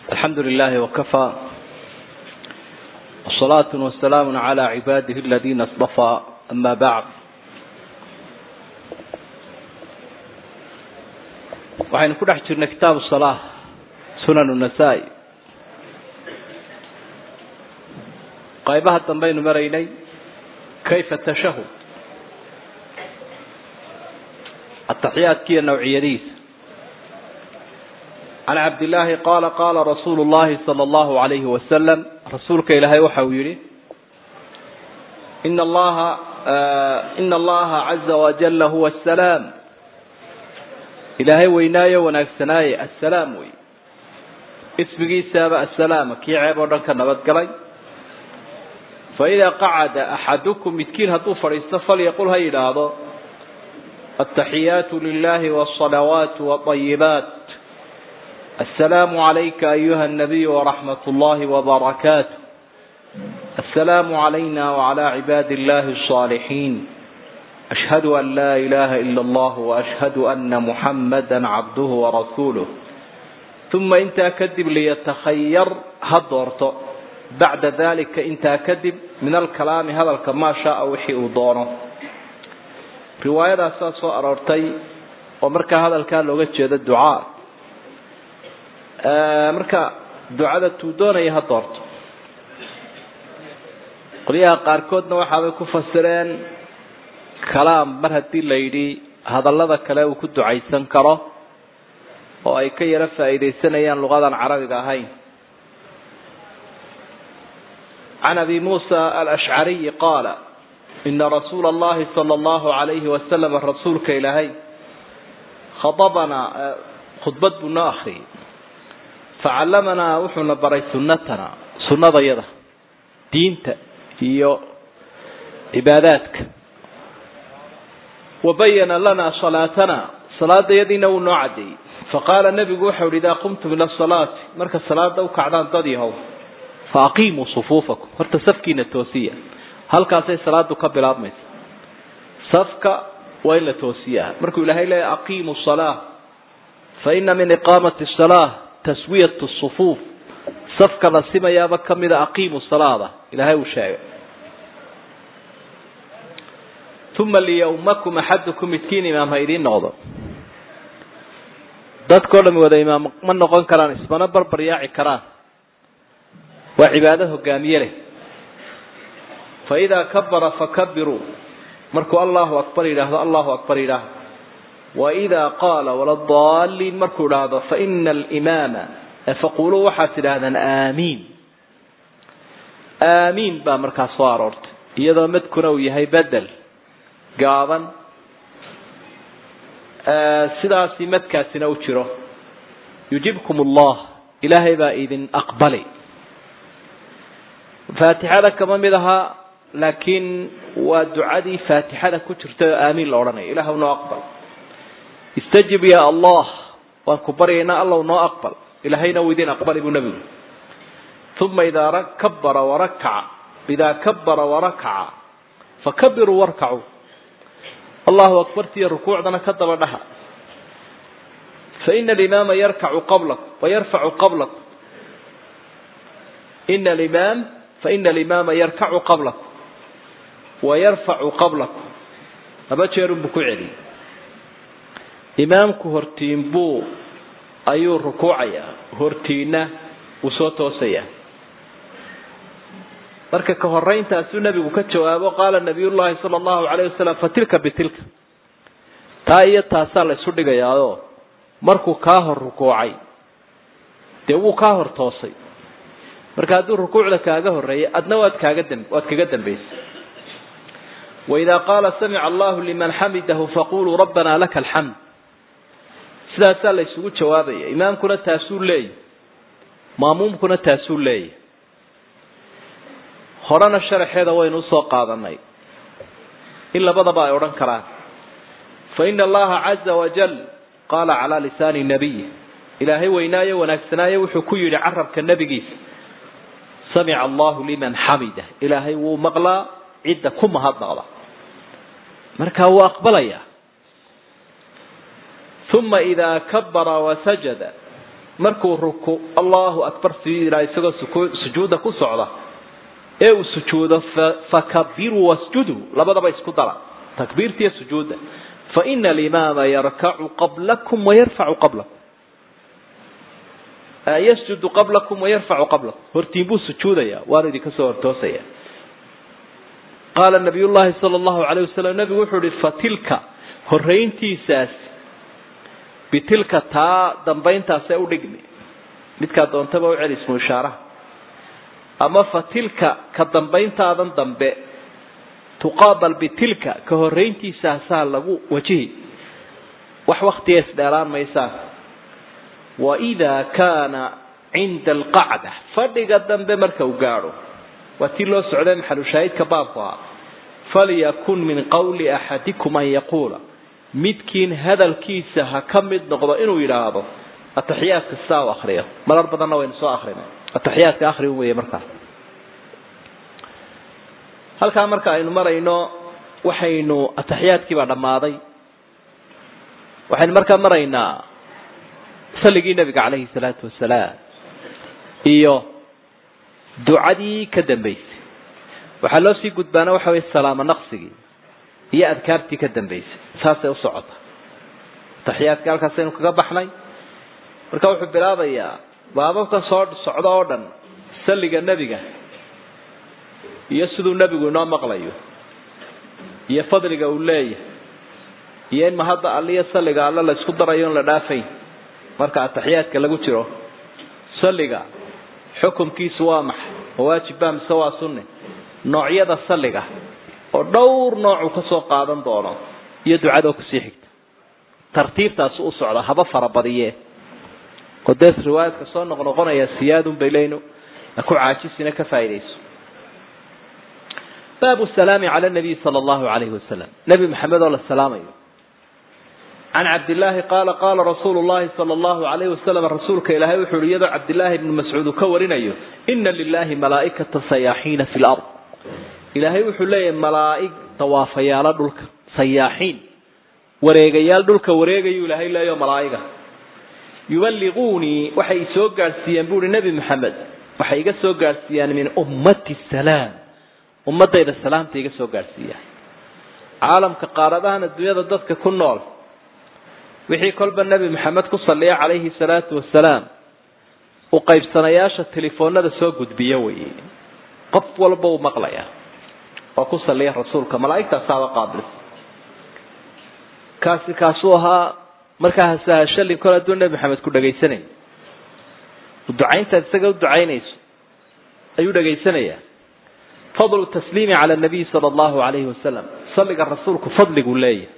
الحمد لله وكفى والصلاة والسلام على عباده الذين اصطفى أما بعد waxaynu ku dhex jirnay kitaabu salaa sunan nasaa-i qaybaha dambaynu maraynay kayfa tashahud ataxiyaadkiiyo nawciyadiisa can cabdillaahi qaala qaala rasuulu llahi sala allahu alayhi wasalam rasuulka ilaahay waxa uu yihi ina allaha ina allaha caza wajala huwa asalaam ilaahay weynaayo wanaagsanaaye assalaam wey ismigiisaaba assalaama kii ceeb oo dhan ka nabadgalay fa idaa qacada axadukum midkiin hadduu fadhiisto falyaqul ha yidhaahdo altaxiyaatu lilahi waalsalawaatu waayibaat assalaamu calayka ayuha anabiyu waraxmat ullahi wabarakaatu assalaamu calayna wacala cibaadi illahi alsaalixiin ashhadu an laa ilaha ila allah waashhadu ana muxamada cabduhu warasuuluh uma intaa kadib liyatakhayar ha doorto bacda dalika intaa kadib min alkalaami hadalka maa shaaa wixii uu doono riwaayadaasaa soo aroortay oo markaa hadalkaa looga jeedo ducaa marka ducada tuu doonaya ha doorto qolyaha qaarkoodna waxaabay ku fasireen kalaam mar haddii la yidhi hadallada kale uu ku ducaysan karo oo ay ka yaro faa'iidaysanayaan luqadan carabiga ahayn can abi muusa alashcariyi qaala ina rasuula allahi sala allahu alayhi wasalam rasuulka ilaahay khadabanaa khudbad buu noo akriyay facallamanaa wuxuuna baray sunnatana sunnadayada diinta iyo cibaadaadka wabayana lana salaatana salaadayadiina wuu noo caddeeyey faqaala nebigu waxau ihi idaa qumtum ila salaati marka salaada u kacdaan dad yahow fa aqiimuu sufuufakum horta safkiina toosiya halkaasay salaadu ka bilaabmaysa safka waa in la toosiyaa markuu ilaahay leeya aqiimu salaa fa ina min iqaamati salaa taswiyat sufuuf safka la simayaaba kamida aqiimu salaada ilaahay uu sheegay uma liyawmakum axadukum midkiin imaam ha idiin noqdo dadkao dhami wada imaam ma noqon karaan ismana barbar yaaci karaan waa cibaado hogaamiye leh fa idaa kabara fakabiruu markuu allahu akbar yidhaahdo allahu akbar yidhaahdo wa idaa qaala waladaliin markuu idhaahdo faina alimaama faquluu waxaad tidhaahdaan aamiin aamiin baa markaa soo aroortay iyadoo madkuna uu yahay bedel gaaban sidaasi madkaasina u jiro yujibkum allah ilaahay baa idin aqbali faatixada kama mid ahaa laakiin waa ducadii faatixada ku jirta oo aamiin la odhanayo ilaahw noo aqbal istajib ya allah waan ku baryaynaa allaw noo aqbal ilaahayna uu idin aqbali buu nebigu uma idaa kabara warakaca idaa kabara warakaca fakabiruu warkacuu allahu akbartiiyo rukuucdana ka daba dhaha faina alimaama yarkacu qablakum wayarfacu qablakum ina alimaam faina alimaama yarkacu qablakum wayarfacu qablakum laba jeerunbuu ku celiyey imaamku hortiin buu ayuu rukuucayaa hortiina wuu soo toosayaa marka ka horeyntaasuu nebigu ka jawaabo qaala nabiy llahi sala allahu alayh wasalam fatilka bitilka taa iyo taasaa la isu dhigayaao markuu kaa hor rukuucay dee wuu kaa hor toosay marka hadduu rukuucda kaaga horeeyay adna waad kaaga dam waad kaga dambaysay waidaa qaala samica allahu liman xamidahu faquluu rabbana laka alxamd sidaasaa la isugu jawaabaya imaamkuna taasuu leeyahy maamuumkuna taasuu leeyahy horena sharaxeeda waynu usoo qaadanay in labadaba ay odhan karaan fa ina allaha caza wajal qaala calaa lisaani nabiyi ilaahay weynaayo wanaagsanaayo wuxuu ku yidhi carabka nebigiisa samica allahu liman xamida ilaahay wuu maqlaa cidda ku mahadnaqda markaa wuu aqbalayaa uma idaa kabara wasajada markuu ruku allahu akbar sii yidhaa isagoo sujuudda ku socda ee uu sujuudo fakabiruu wasjuduu labadaba isku dara takbiirtiiyo sujuudda faina alimaama yarkacu qablakum wayarfacu qablakum yasjudu qablakum wayarfacu qablakum hortiin buu sujuudaya waanu idinka soo hortoosaya qaala nabiy llahi sala allahu alayh wasalam nabigu wuxuu ihi fatilka horayntiisaas bitilka taa dambayntaasee udhigmi midkaa doontaba u celi ismu ishaaraha ama fatilka ka dambayntaadan dambe tuqaabal bitilka ka horayntiisaasaa lagu wajihi wax waktiga isdheelaan maysaan waidaa kaana cinda alqacda fadhiga dambe marka uu gaadho waa tii loo socday maxalushaahidka baabku ahaa falyakun min qawli axadikum an yaquula midkiin hadalkiisa ha ka mid noqdo inuu yidhaahdo ataxiyaadka sidaa u akriyo marar badanna waynu soo akrinay ataxiyaadka akri weye markaa halkaa marka aynu marayno waxaynu ataxiyaadkiibaa dhammaaday waxaynu markaa maraynaa salligii nabiga calayhi salaatu wasalaam iyo ducadii ka dambaysay waxaa loo sii gudbaana waxa weye salaamo naqsigii iyo adkaartii ka dambaysay saasay u socota ataxiyaadka halkaasaynu kaga baxnay marka wuxuu bilaabayaa baababkan soo socda oo dhan salliga nebiga iyo siduu nebigu inoo maqlayo iyo fadliga uu leeyahay iyo in mahadda alliyo salliga alle la isku darayo on la dhaafayn marka ataxiyaadka lagu jiro salliga xukumkiisu waa maxay ma waajib baa mise waa sunne noocyada salliga oo dhowr noocuu ka soo qaadan doono iyo ducadoo kusii xigta tartiibtaasi u socda haba farabadiye oo dees riwaayadka soo noqnoqonaya siyaadun bay leynu ku caajisina ka faaidayso baabu salaami cala nabiy sala allahu alayhi wasalam nebi maxamed oo la salaamayo can cabdillaahi qaala qaala rasuulu llahi sala allahu alayhi wasalam rasuulka ilaahay wuxuu yihi iyadoo cabdillaahi ibnu mascuud uu ka warinayo ina lilahi malaa'ikata sayaaxiina fi lard ilaahay wuxuu leeyahay malaa'ig dawaafayaalo dhulka sayaaxiin wareegayaal dhulka wareegayuu ilaahay leeyaho malaa'iga yuballiquunii waxay soo gaadhsiiyeen buuhi nebi maxamed waxay iga soo gaadhsiiyaan min ummati salaam ummadayda salaamta iga soo gaadhsiiyaan caalamka qaaradahan adduunyada dadka ku nool wixii kolba nebi maxamed ku salliya calayhi salaatu wasalaam u qaybsanayaasha telefoonada soo gudbiya weye qof walba uu maqlaya oo ku salliya rasuulka malaa'igtaasaaba qaabilsa kaasi kaasuu ahaa markaa hasahashalin kol hadduu nebi maxamed ku dhagaysanayo ducayntaad isaga u ducaynayso ayuu dhagaysanayaa fadlu tasliimi cala nabiy sala allahu alayhi wasalam salliga rasuulku fadliguu leeyahay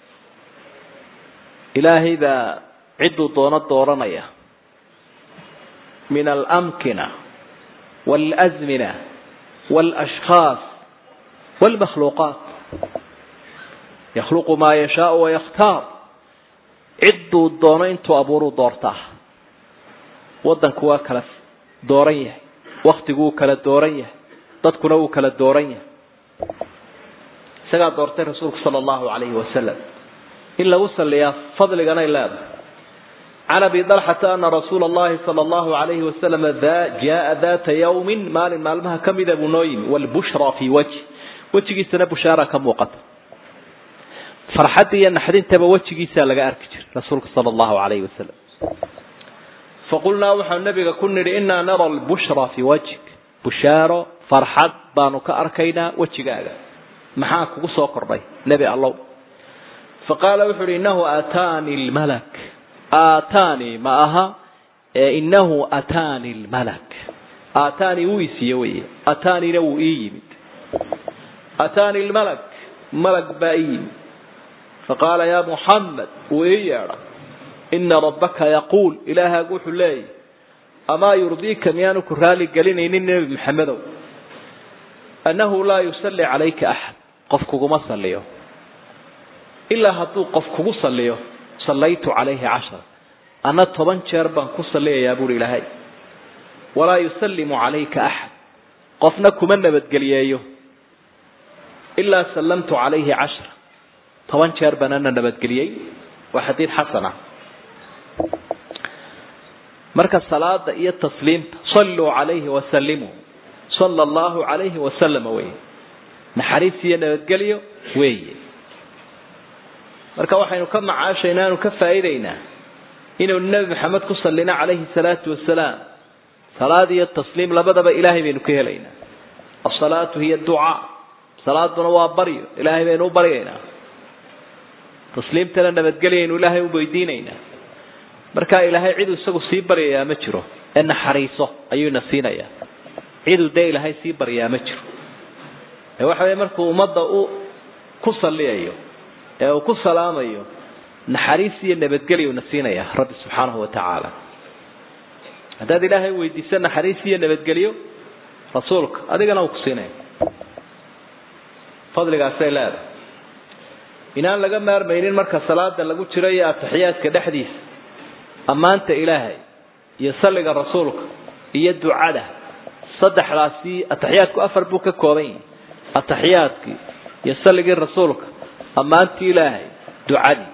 ilaahay baa cidduu doono dooranaya min alamkina waalazmina waalashkhaas waalmakhluuqaat yakhluqu maa yashaau wayakhtaar cidduu doono intuu abuuruu doortaa waddanku waa kala dooran yahay waktigu wuu kala dooran yahay dadkuna wuu kala dooran yahay isagaa doortay rasuulku sala allahu alayhi wasalam in lagu saliyaa fadliganay leedahay can abi dalxata ana rasuula allahi sala allahu alayhi wasalam jaa data yawmin maalin maalmaha kamida buu noo yimi walbushra fii wajhi wejigiisana bushaara ka muuqata farxadda iyo naxdintaba wejigiisaa laga arki jiray rasuulka sala allahu alayhi wasalam faqulnaa waxaanu nabiga ku nidhi inaa nara lbushra fii wajhik bushaaro farxad baanu ka arkaynaa wejigaaga maxaa kugu soo kordhay nebi allow faqaala wuxu uhi inahu aataani lmalak aataani ma aha ee inahu aataani lmalak aataani wuu isiiye weye aataanina wuu ii yimid aataani lmalak malag baa ii yimid faqaala ya muxamed wuu ii yeedhay ina rabbaka yaquul ilaahaagu wuxuu leeyahy amaa yurdiika miyaanu ku raali gelinaynin nebi maxamedow annahu laa yusalli calayka axad qof kuguma saliyo ilaa hadduu qof kugu saliyo sallaytu calayhi cashara anna toban jeer baan ku salliyayaa buuhi ilaahay walaa yusallimu calayka axad qofna kuma nabadgeliyeeyo ilaa sallamtu calayhi cashra toban jeer baan ana nabadgeliyey waa xadiid xasana marka salaada iyo tasliimta salluu calayhi wasallimuu sala allahu calayhi wasalama wey naxariis iyo nabadgelyo weeye marka waxaynu ka macaashaynaa anu ka faa'iidaynaa inaynu nebi maxamed ku sallino calayhi salaatu wasalaam salaad iyo tasliim labadaba ilaahay baynu ka helaynaa asalaatu hiya ducaa salaaduna waa baryo ilaahay baynu u baryaynaa tasliimtana nabadgelyaynu ilaahay u weydiinaynaa markaa ilaahay ciduu isagu sii baryayaa ma jiro ee naxariiso ayuuna siinayaa ciduu dee ilaahay sii baryaa ma jiro ee waxa weye markuu ummadda u ku salliyayo ee uu ku salaamayo naxariis iyo nabadgelyuna siinaya rabbi subxaanahu watacaala haddaad ilaahay weydiiso naxariis iyo nabadgelyo rasuulka adigana uu ku siinaya fadligaasay leedahay inaan laga maarmaynin marka salaada lagu jiro iyo ataxiyaadka dhexdiisa ammaanta ilaahay iyo salliga rasuulka iyo ducada saddexdaasi ataxiyaadku afar buu ka kooban yahay ataxiyaadkii iyo salligii rasuulka ammaantii ilaahay ducadii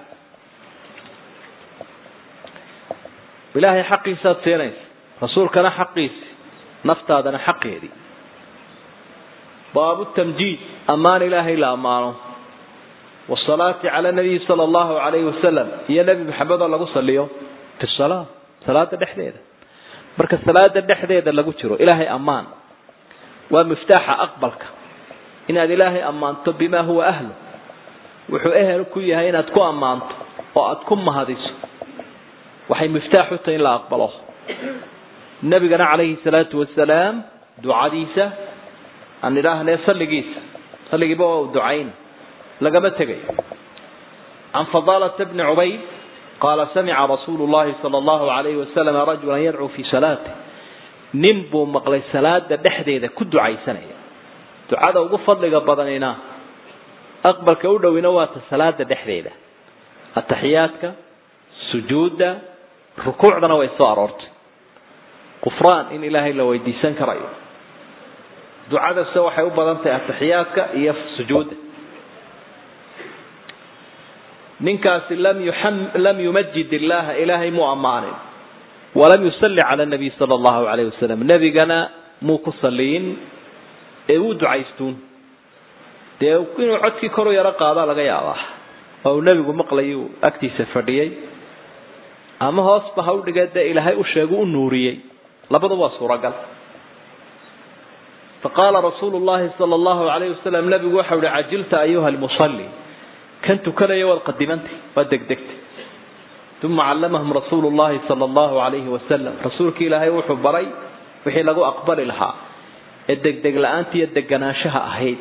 ilaahay xaqiisaad siinaysa rasuulkana xaqiisi naftaadana xaqeedii baabu tamjiid ammaan ilaahay la ammaano wasalaati cala nabiyi sala allahu calayhi wasalam iyo nebi maxamed oo lagu saliyo fi salaa salaada dhexdeeda marka salaada dhexdeeda lagu jiro ilaahay ammaan waa miftaaxa aqbalka inaad ilaahay ammaanto bimaa huwa ahlu wuxuu ehel ku yahay inaad ku ammaanto oo aad ku mahadiso waxay miftaax u tahay in la aqbalo nabigana calayhi salaatu wasalaam ducadiisa aan idhaahnee salligiisa salligiiba waa u ducayn lagama tegayo can fadaalata bni cubayd qaala samica rasuulu llahi sala allahu alayhi wasalam rajulan yadcuu fii salaati nin buu maqlay salaada dhexdeeda ku ducaysanaya ducada ugu fadliga badanina aqbalka u dhowina waata salaada dhexdeeda ataxiyaadka sujuudda rukuucdana way soo aroortay qufraan in ilaahay la weydiisan karayo ducadase waxay u badan tahay ataxiyaadka iyo sujuudda ninkaasi lam lam yumajid illaha ilaahay muu ammaanin walam yusalli cala nabiy sala allahu alayh wasalam nebigana muu ku saliyin ee wuu ducaystuun dee inuu codkii koru yaro qaadaa laga yaabaa oo uu nebigu maqlayuu agtiisa fadhiyey ama hoosba ha u dhigee dee ilaahay u sheegu u nuuriyey labadu waa suuragal faqaala rasuulu llahi sala allahu alayh wasalam nebigu waxau ihi cajilta ayuha lmusalli kan tukanaya waad qadimantay waad degdegtay uma callamahum rasuulu llahi sala allahu alayhi wasalam rasuulki ilaahay wuxuu baray wixii lagu aqbali lahaa ee degdeg la-aanta iyo deganaanshaha ahayd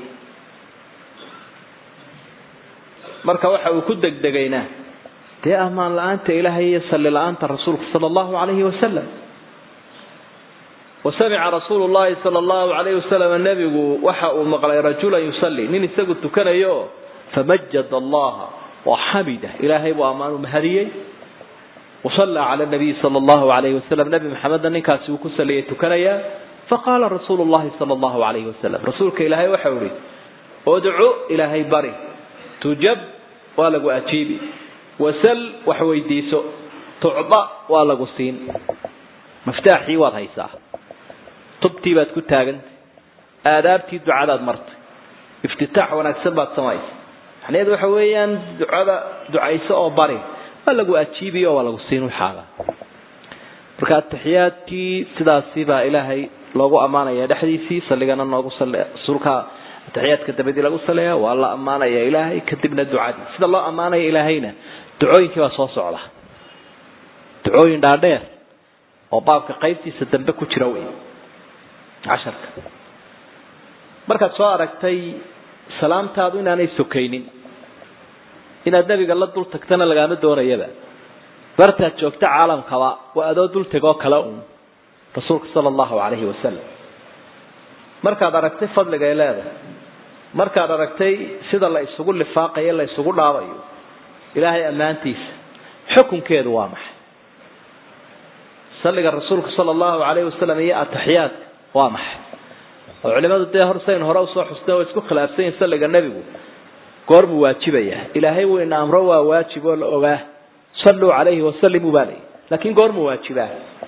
marka waxa uu ku degdegaynaa dee ammaan la-aanta ilaahay iyo salli la-aanta rasuulka sala allahu alayhi wasalam wasamica rasuulu llahi sala allahu alayhi wasalam nebigu waxa uu maqlay rajulan yusalli nin isagu tukanayo famajad allaha waxamida ilaahay buu ammaanu mahadiyey wasallaa cala nabiyi sala allahu alayhi wasalam nebi maxamedna ninkaasi uu ku saliyay tukanayaa faqaala rasuulu llahi sala allahu alayhi wasalam rasuulka ilaahay waxau ihi udcu ilaahay bari tujab waa lagu ajiibi wasal wax weydiiso tucda waa lagu siin miftaaxii waad haysaa tubtii baad ku taagantay aadaabtii ducadaad martay iftitaax wanaagsan baad samaysay macnaheedu waxa weeyaan ducada ducayso oo bari waa lagu ajiibiyo oo waa lagu siin waxaaga marka ataxiyaadkii sidaasi baa ilaahay loogu ammaanaya dhexdiisii salligana noogu rasuulka ataxiyaadka dabadii lagu saleeya waa la ammaanaya ilaahay kadibna ducadii sida loo ammaanaya ilaahayna ducooyinkii baa soo socda ducooyin dhaadheer oo baabka qaybtiisa dambe ku jira wey casharka markaad soo aragtay salaamtaadu inaanay sokaynin inaad nebiga la dul tagtana lagaama doonayaba bartaad joogta caalamkaba waa adoo dul tegoo kale uun rasuulka sala allahu calayhi wasalam markaad aragtay fadliga ay leedahay markaad aragtay sida la isugu lifaaqayo la isugu dhaabayo ilaahay ammaantiisa xukunkeedu waa maxay salliga rasuulka sala allahu calayhi wasalam iyo ataxiyaadka waa maxay oo culimadu dee hor sayn hore usoo xusnay oo isku khilaafsan yihin salliga nebigu goormuu waajibaya ilaahay wuu ina amro waa waajib oo la ogaa salluu calayhi wasallimuu baa layi laakiin goormuu waajibaa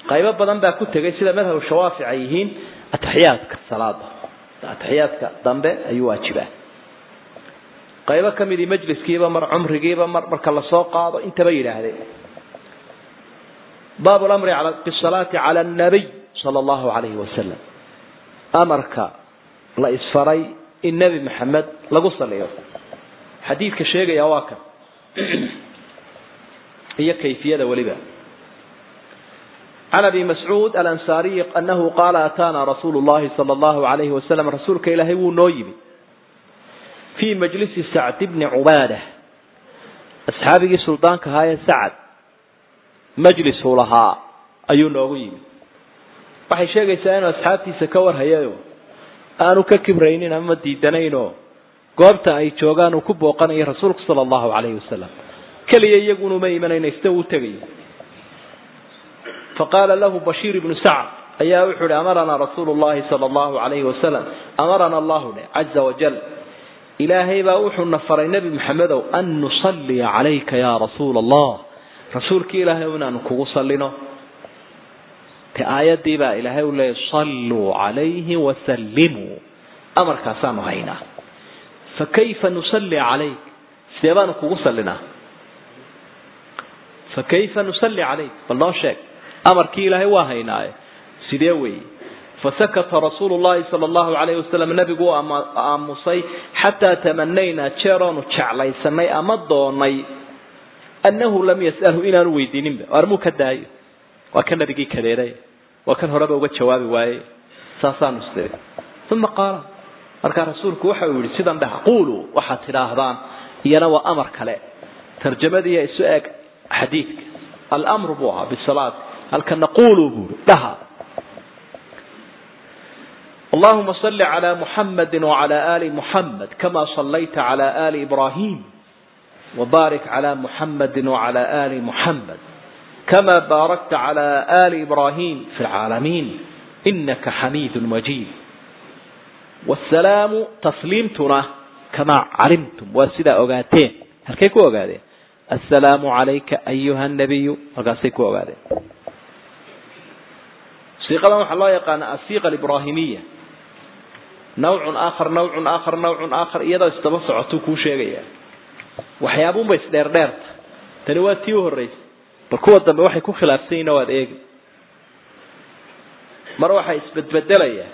qaybo badan baa ku tegay sida madhab shawaafic ay yihiin ataxiyaadka salaada ataxiyaadka dambe ayuu waajibaa qaybo ka midii majliskiiba mar cumrigiiba mar marka lasoo qaado intaba yidhaahdeen baabu lamri bisalaati cala annabiy sala allahu calayhi wasalam amarka la isfaray in nebi maxamed lagu saliyo xadiidka sheegaya waa kan iyo kayfiyada weliba can abi mascuud alansaariy anahu qaala ataana rasuulu llahi sala allahu alayhi wasalam rasuulka ilaahay wuu noo yimi fii majlisi sacd bni cubaada asxaabigii suldaanka ahaa ee sacad majlisuu lahaa ayuu noogu yimi waxay sheegaysaa inuu asxaabtiisa ka warhayayo aanu ka kibraynin ama diidanaynoo goobta ay joogaan uu ku booqanayo rasuulku sala allahu calayhi wasalam keliya iyagunuma imanayna ista uu tegayo faqaala lahu bashiir ibnu sacd ayaa wuxuu ihi amaranaa rasuulu llahi sala allahu calayhi wasalam amarana allahu dhe caza wajal ilaahay baa wuxuuna faray nebi maxamedow an nusalliya calayka yaa rasuula allah rasuulkii ilaahay inaanu kugu sallino te aayadii baa ilaahay u leeyay salluu calayhi wasallimuu amarkaasaanu haynaa fakayfa nusalli calayk sidee baanu kugu sallinaa fakayfa nusalli calayk bal noo sheeg amarkii ilaahay waa haynaaye sidee weeye fasakata rasuulu llahi sala allahu calayhi wasalam nebigu u aamusay xataa tamanaynaa jeeroonu jeclaysanay ama doonay annahu lam yas'alhu inaanu weydiininba armuu ka daayo waa kan nabigii kadeeday waa kan horeba uga jawaabi waaye saasaanu isdiri uma qaala markaa rasuulku waxa uu yihi sidan dhaha quuluu waxaad tidhaahdaan iyana waa amar kale tarjamadiiya isu eeg xadiidka almru buu ahaa bisalaat halkana quuluu buuri dhaha اللهم صل على محمد وعلى آل محمد كما صليت على آل إبراهيم وبارك على محمد وعلى آل محمد كما باركت على آل إبراهيم في العالمين إنك حميد مجيد والسلام تسليمتنا كما علمتم وسيدا أغاتين هل كيكو أغاتين السلام عليك أيها النبي وقاسيكو أغاتين سيقة ما الله يقان السيقة الإبراهيمية نوع آخر نوع آخر نوع آخر إيضا استبصع عطوكو شيئا waxyaabuun bay isdheerdheerta tani waa tii u horreysay bal kuwa dambe waxay ku khilaafsanyina waad eegi mar waxaa isbedbedelaya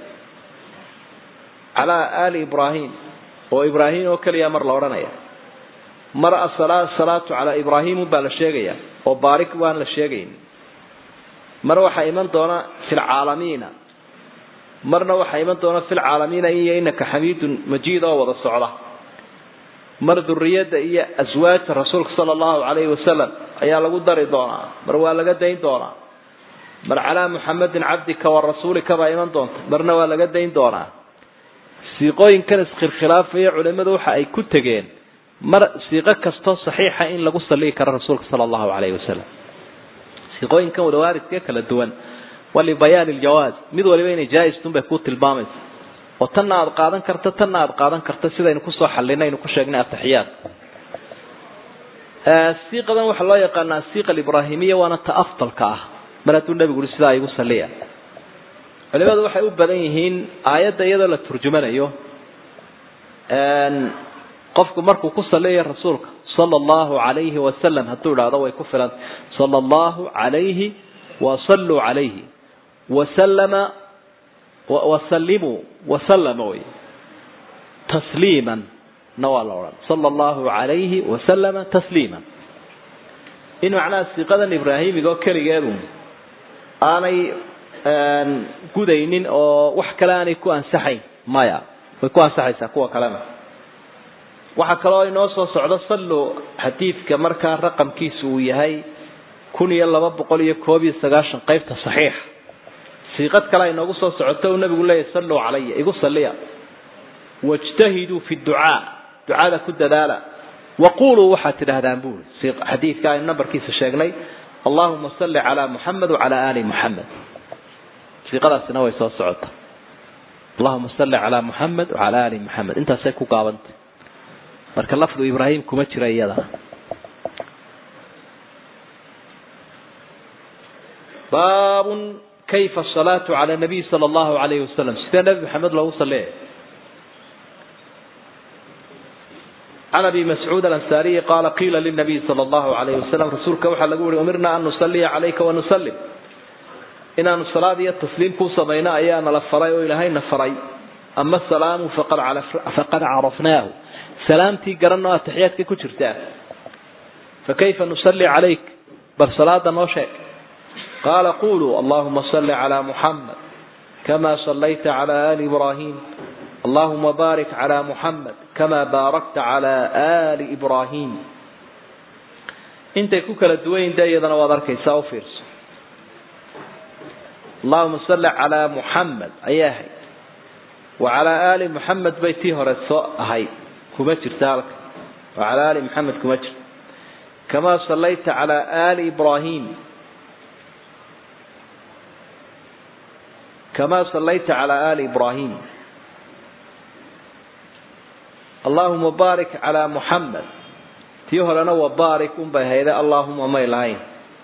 calaa aali ibraahim oo ibraahim oo keliya mar la odhanaya mar asalaatu calaa ibraahimun baa la sheegaya oo baarik waan la sheegayn mar waxaa iman doona fi lcaalamiina marna waxaa iman doona fi lcaalamiina iyo inaka xamiidun majiid oo wada socda mar duriyada iyo aswaajta rasuulka sala allahu calayhi wasalam ayaa lagu dari doonaa mar waa laga dayn doonaa mar calaa muxamedin cabdika wa rasuulika baa iman doonta marna waa laga dayn doonaa siiqooyinkan iskhilkhilaafaya culimadu waxa ay ku tegeen mar siiqo kastoo saxiixa in lagu salligi karo rasuulka sala allahu calayhi wasalam siiqooyinkan wadawaaridka kala duwan waa libayaani ljawaaz mid waliba inay jaa-istun bay ku tilmaamaysa oo tanna aada qaadan karto tanna aada qaadan karto sidaynu kusoo xallinay aynu ku sheegnay ataxiyaad siiqadan waxaa loo yaqaana asiiqa alibraahimiya waana ta afdalka ah mar hadduu nebigu ui sidaa igu saliya culimadu waxay u badan yihiin aayadda iyadoo la turjumanayo qofku markuu ku saliyayo rasuulka sala allahu calayhi wasalam hadduu idhaahdo way ku filan sala allahu calayhi wasalluu calayhi wasalama wasallimuu wasalama wey tasliiman na waa la odhan sala allahu calayhi wasalama tasliiman in macnaha siiqadan ibraahimiga oo keligeedu aanay gudaynin oo wax kale aanay ku ansaxayn maya way ku ansaxaysaa kuwa kalena waxaa kaloo inoo soo socdo sallu xadiidka markaa raqamkiisu uu yahay kun iyo laba boqol iyo koob iyo sagaashan qaybta saxiixa siiqad kale ay noogu soo socoto uu nabigu leeyahy salluu calaya igu salliya wajtahiduu fi ducaa ducada ku dadaala waquluu waxaad tidhahdaan buuri xadiidka aynu nambarkiisa sheegnay allahuma salli calaa muxamed wacalaa aali muxamed siiqadaasina way soo socota allahuma salli calaa muxamed wacalaa aali muxamed intaasay ku gaabantay marka lafdu ibraahim kuma jira iyada baabun kayfa asalaatu cala nabiy sala allahu alayhi wasalam sidee nebi maxamed loogu saleeya can abi mascuud alansaariyi qaala qiila linabiy sala allahu alayhi wasalam rasuulka waxaa lagu yihi umirna an nusaliya calayka wanusalim inaanu salaad iyo tasliim kuu samayno ayaa nala faray oo ilaahayna faray ama asalaamu faqad carafnaahu salaamtii garanoo ataxiyaadka ku jirtaa fakayfa nusalli calayk bal salaada noo sheeg qaala quluu allahuma salli calaa muxamed kama sallayta calaa ali ibrahim allahuma baarik calaa muxamed kama baarakta calaa ali ibrahim intay ku kala duwan yihin de iyadana waad arkaysaa u fiirso allahuma salli calaa muxamed ayaa ahayd wa calaa ali muxamed bay tii hore soo ahayd kuma jirta halka wa calaa ali muxamed kuma jirto kama sallayta calaa ali ibrahim kama sallayta calaa ali ibrahim allahuma baarik calaa muxamed tii horena waa baarik unbay hayde allahuma may lahayn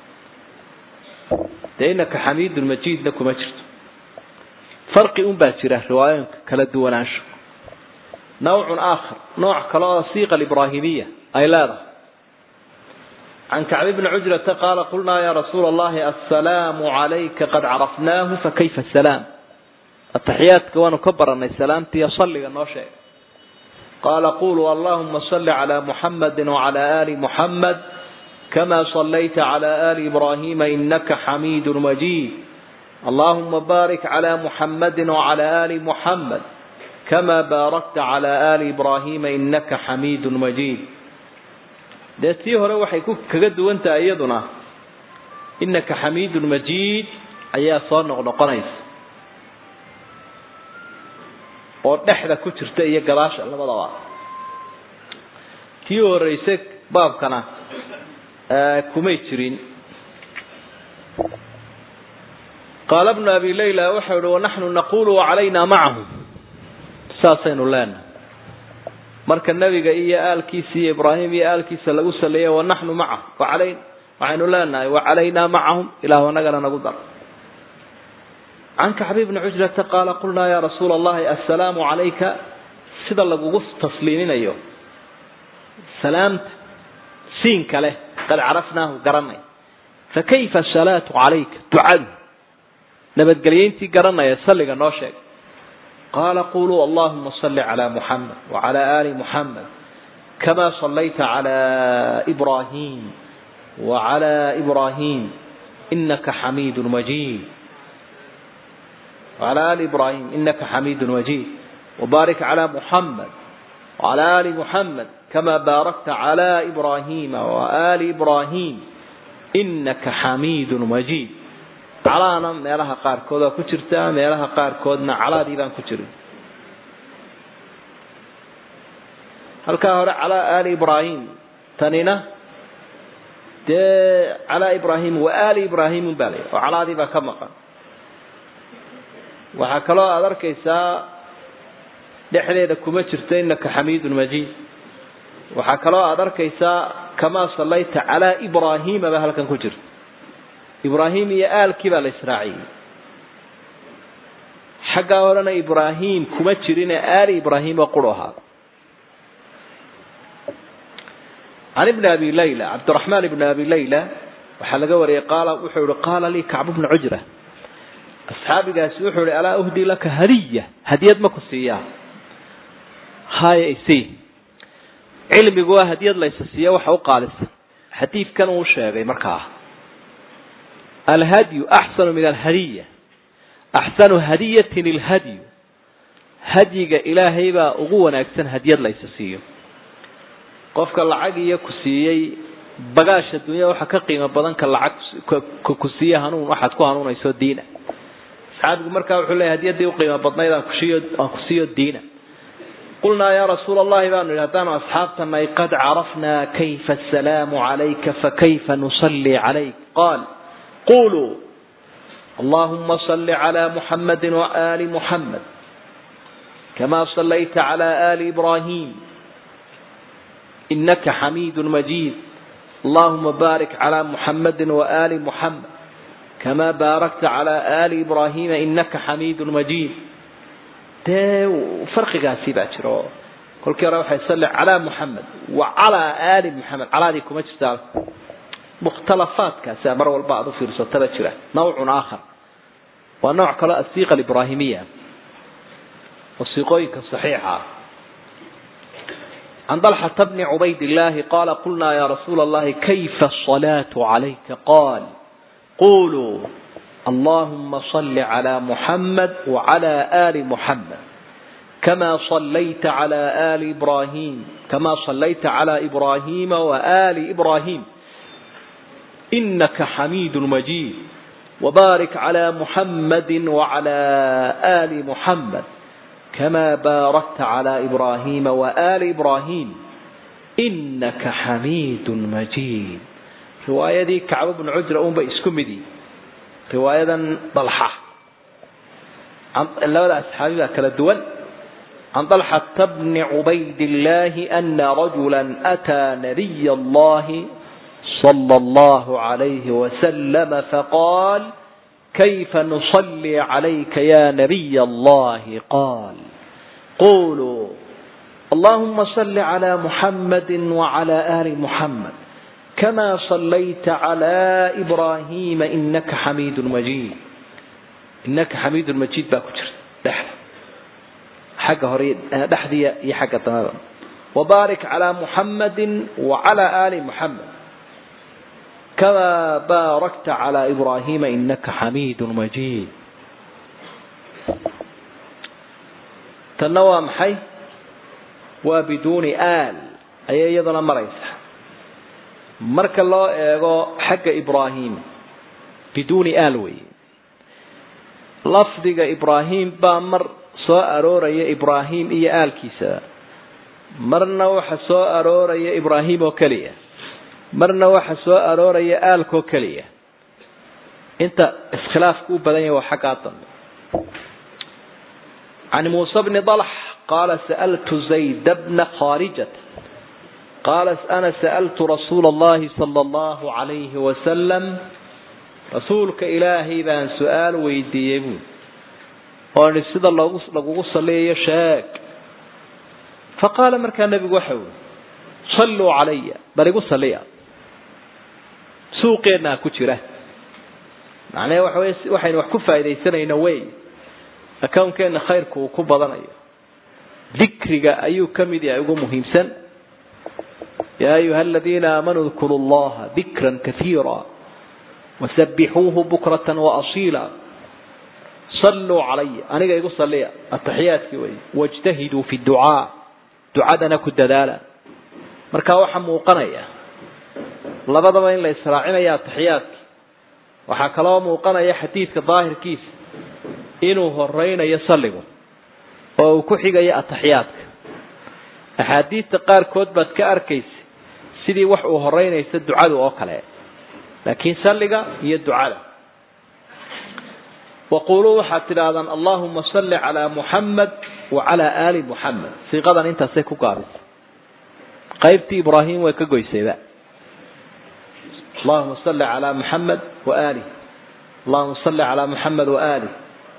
dee inaka xamiidun majiidna kuma jirto farqi un baa jira riwaayooyinka kala duwanaansho nawcun aakhar nooc kale oo siiqa alibraahimiya ay leedahay can kacbi bni cujrata qaala qulnaa ya rasuula allahi assalaamu calayka qad carafnaahu fakayfa asalaam ataxiyaadka waanu ka baranay salaamtiiyo salliga noo sheeg qaala quluu allahuma salli calaa muxamedi wacalaa ali muxamed kama sallayta calaa ali ibrahima inaka xamiidun majiid allahuma baarik calaa muxamedi wacalaa ali muxamed kama baarakta calaa ali ibrahima inaka xamiidun majiid dee tii hore waxay ku kaga duwan tahay iyaduna inaka xamiidun majiid ayaa soo noqnoqonaysa oo dhexda ku jirta iyo gadaasha labadaba tii horeyse baabkana kumay jirin qaala bnu abi layla waxau ihi wanaxnu naqulu wacalayna macahu saasaynu leenahay marka nebiga iyo aalkiisa iyo ibraahim iyo aalkiisa lagu saleeyay wanaxnu macahu wacalay waxaynu leenahay wacalaynaa macahum ilahu anagana nagu dar can kacbi bni cujrata qaala qulnaa ya rasuula allahi assalaamu calayka sida lagugu tasliiminayo salaamta siinka leh qad carafnaahu garanay fakayfa asalaatu calayka ducadu nabadgelyayntii garanaya salliga noo sheeg qaala quluu allahuma salli calaa muxamed wacalaa ali muxamed kama sallayta calaa ibrahim wacalaa ibrahim inaka xamiidun majiid وعلى آل إبراهيم إنك حميد مجيد وبارك على محمد وعلى آل محمد كما باركت على إبراهيم وآل إبراهيم إنك حميد مجيد calaana meelaha qaarkood waa ku jirtaa meelaha qaarkoodna calaadii baan ku jirin halkaa hore calaa aali ibraahim tanina dee calaa ibraahim wa aali ibraahim baa la oo calaadii baa ka maqan waxaa kaloo aada arkaysaa dhexdeeda kuma jirto inaka xamiidun majiid waxaa kaloo aada arkaysaa kamaa sallayta calaa ibraahima baa halkan ku jirta ibraahim iyo aalkii baa la israaciyey xaggaa horena ibraahim kuma jirine aali ibraahim oo quru ahaa can ibni abi layla cabdiraxmaan ibni abi layla waxaa laga wariyey qaala wuxuu yihi qaala lii kacbu bnu cujra asxaabigaasi wuxuu yihi alaa uhdi laka hadiya hadiyad ma ku siiyaa haya isi cilmigu waa hadiyad laysa siiya waxa u qaalisan xadiidkan uu sheegay markaa alhadyu axsanu min alhadiya axsanu hadiyatin ilhadyu hadyiga ilaahay baa ugu wanaagsan hadiyad laysa siiyo qofka lacag iyo ku siiyey bagaasha dunya waxa ka qiimo badan ka lacag ku siiye hanuun waxaad ku hanuunayso diina asxaabigu markaa wuxuu leeyahy hadiyadii uqiimo badnayd aan kusiiyo aan ku siiyo diina qulnaa yaa rasuula allahi baanu yidhi haddaanu asxaabtanay qad carafnaa kayfa asalaamu calayka fakayfa nusalli calayk qaal quluu allahuma salli calaa muxamedi waaali muxamed kama sallayta calaa aali ibraahim inaka xamiidu majiid allahuma baarik calaa muxamedi waaali muxamed كما باركت على آل إبراهيم إنك حميد مجيد ده فرق قاسي باكر كل كرة يصلي على محمد وعلى آل محمد على ذي كما تستعرف مختلفات كاسا مر والبعض في رسالة باكرة نوع آخر ونوع كلا الصيغة الإبراهيمية والصيغويك الصحيحة عن طلحة بن عبيد الله قال قلنا يا رسول الله كيف الصلاة عليك قال قولوا اللهم صل على محمد وعلى آل محمد كما صليت على آل إبراهيم كما صليت على إبراهيم وآل إبراهيم إنك حميد مجيد وبارك على محمد وعلى آل محمد كما باركت على إبراهيم وآل إبراهيم إنك حميد مجيد رواية دي كعب بن عجرة أم بإسكمدي رواية طلحة عن لا أصحابي كلا الدول عن طلحة بن عبيد الله أن رجلا أتى نبي الله صلى الله عليه وسلم فقال كيف نصلي عليك يا نبي الله قال قولوا اللهم صل على محمد وعلى آل محمد كما صليت على إبراهيم إنك حميد مجيد إنك حميد مجيد باكتر دحر حق هريد دحدي يا حق تماما وبارك على محمد وعلى آل محمد كما باركت على إبراهيم إنك حميد مجيد تنوى محي وبدون آل أي يضنا مريسة مرك الله إيغو حق إبراهيم بدون آل وي لفظك إبراهيم بامر سو أروري إبراهيم إيا آل كيسا مرنا وح سو أروري إبراهيم وكليه marna waxa soo arooraya aalkoo keliya inta iskhilaafku u badan yahay waa xaggaa dambe can muuse bni dalx qaala sa'altu zayd bna khaarijat qaala ana sa'altu rasuula allahi sala allahu calayhi wasalam rasuulka ilaahay baan su-aal weydiiyey buui ooni sida loogu lagugu saliyayo sheeg faqaala markaa nebigu waxa ui salluu calaya bal igu saliya suuqeenaa ku jira macnahe waxa wey waxaynu wax ku faaidaysanayno wey accounkeena khayrku uu ku badanayo dikriga ayuu ka mid yahay ugu muhiimsan yaa ayuha aladiina aamanuu dkuru llaha dikran kaiira wasabixuuhu bukratan waasiila salluu calaya aniga igu saliya ataxiyaadkii wey wajtahiduu fi ducaa ducadana ku dadaala markaa waxaa muuqanaya labadaba in la israacinaya ataxiyaadki waxaa kaloo muuqanaya xadiidka daahirkiisa inuu horeynayo salligu oo uu ku xigayo ataxiyaadka axaadiidta qaarkood baad ka arkaysa sidii wax uu horeynaysa ducadu oo kale laakiin salliga iyo ducada waquluu waxaad tidhaahdaan allahuma salli calaa muxamed wacalaa aali muxamed siiqadan intaasay ku gaabisay qaybtii ibraahim way ka goysayba allahuma salli calaa muxamed waalih allahuma salli calaa muxamed waalih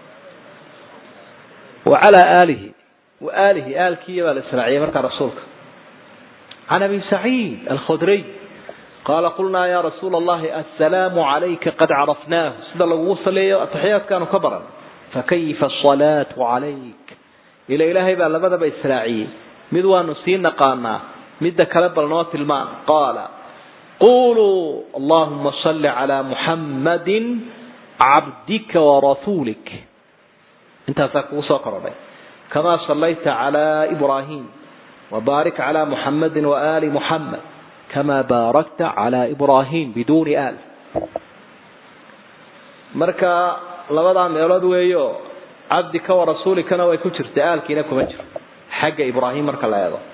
wacalaa aalihi waalihi aalkiiya baa la israaciyay markaa rasuulka can abi saciid alkhudriy qaala qulnaa ya rasuula allahi assalaamu calayka qad carafnaahu sida lagugu saleeyo ataxiyaadkaanu ka baran fakayfa asalaatu calayk ila ilaahay baa labadaba israaciyey mid waanu sii naqaanaa midda kale bal noo tilmaan qaala quluu allahuma salli calaa muxammadin cabdika warasuulik intaasaa kugu soo korodhay kamaa sallayta calaa ibraahim wabaarik calaa muxammadin waaali muxammed kamaa baarakta calaa ibraahim biduuni aal marka labadaa meelood weeyo cabdika warasuulikana way ku jirta aalkiina kuma jiro xagga ibraahim marka la eego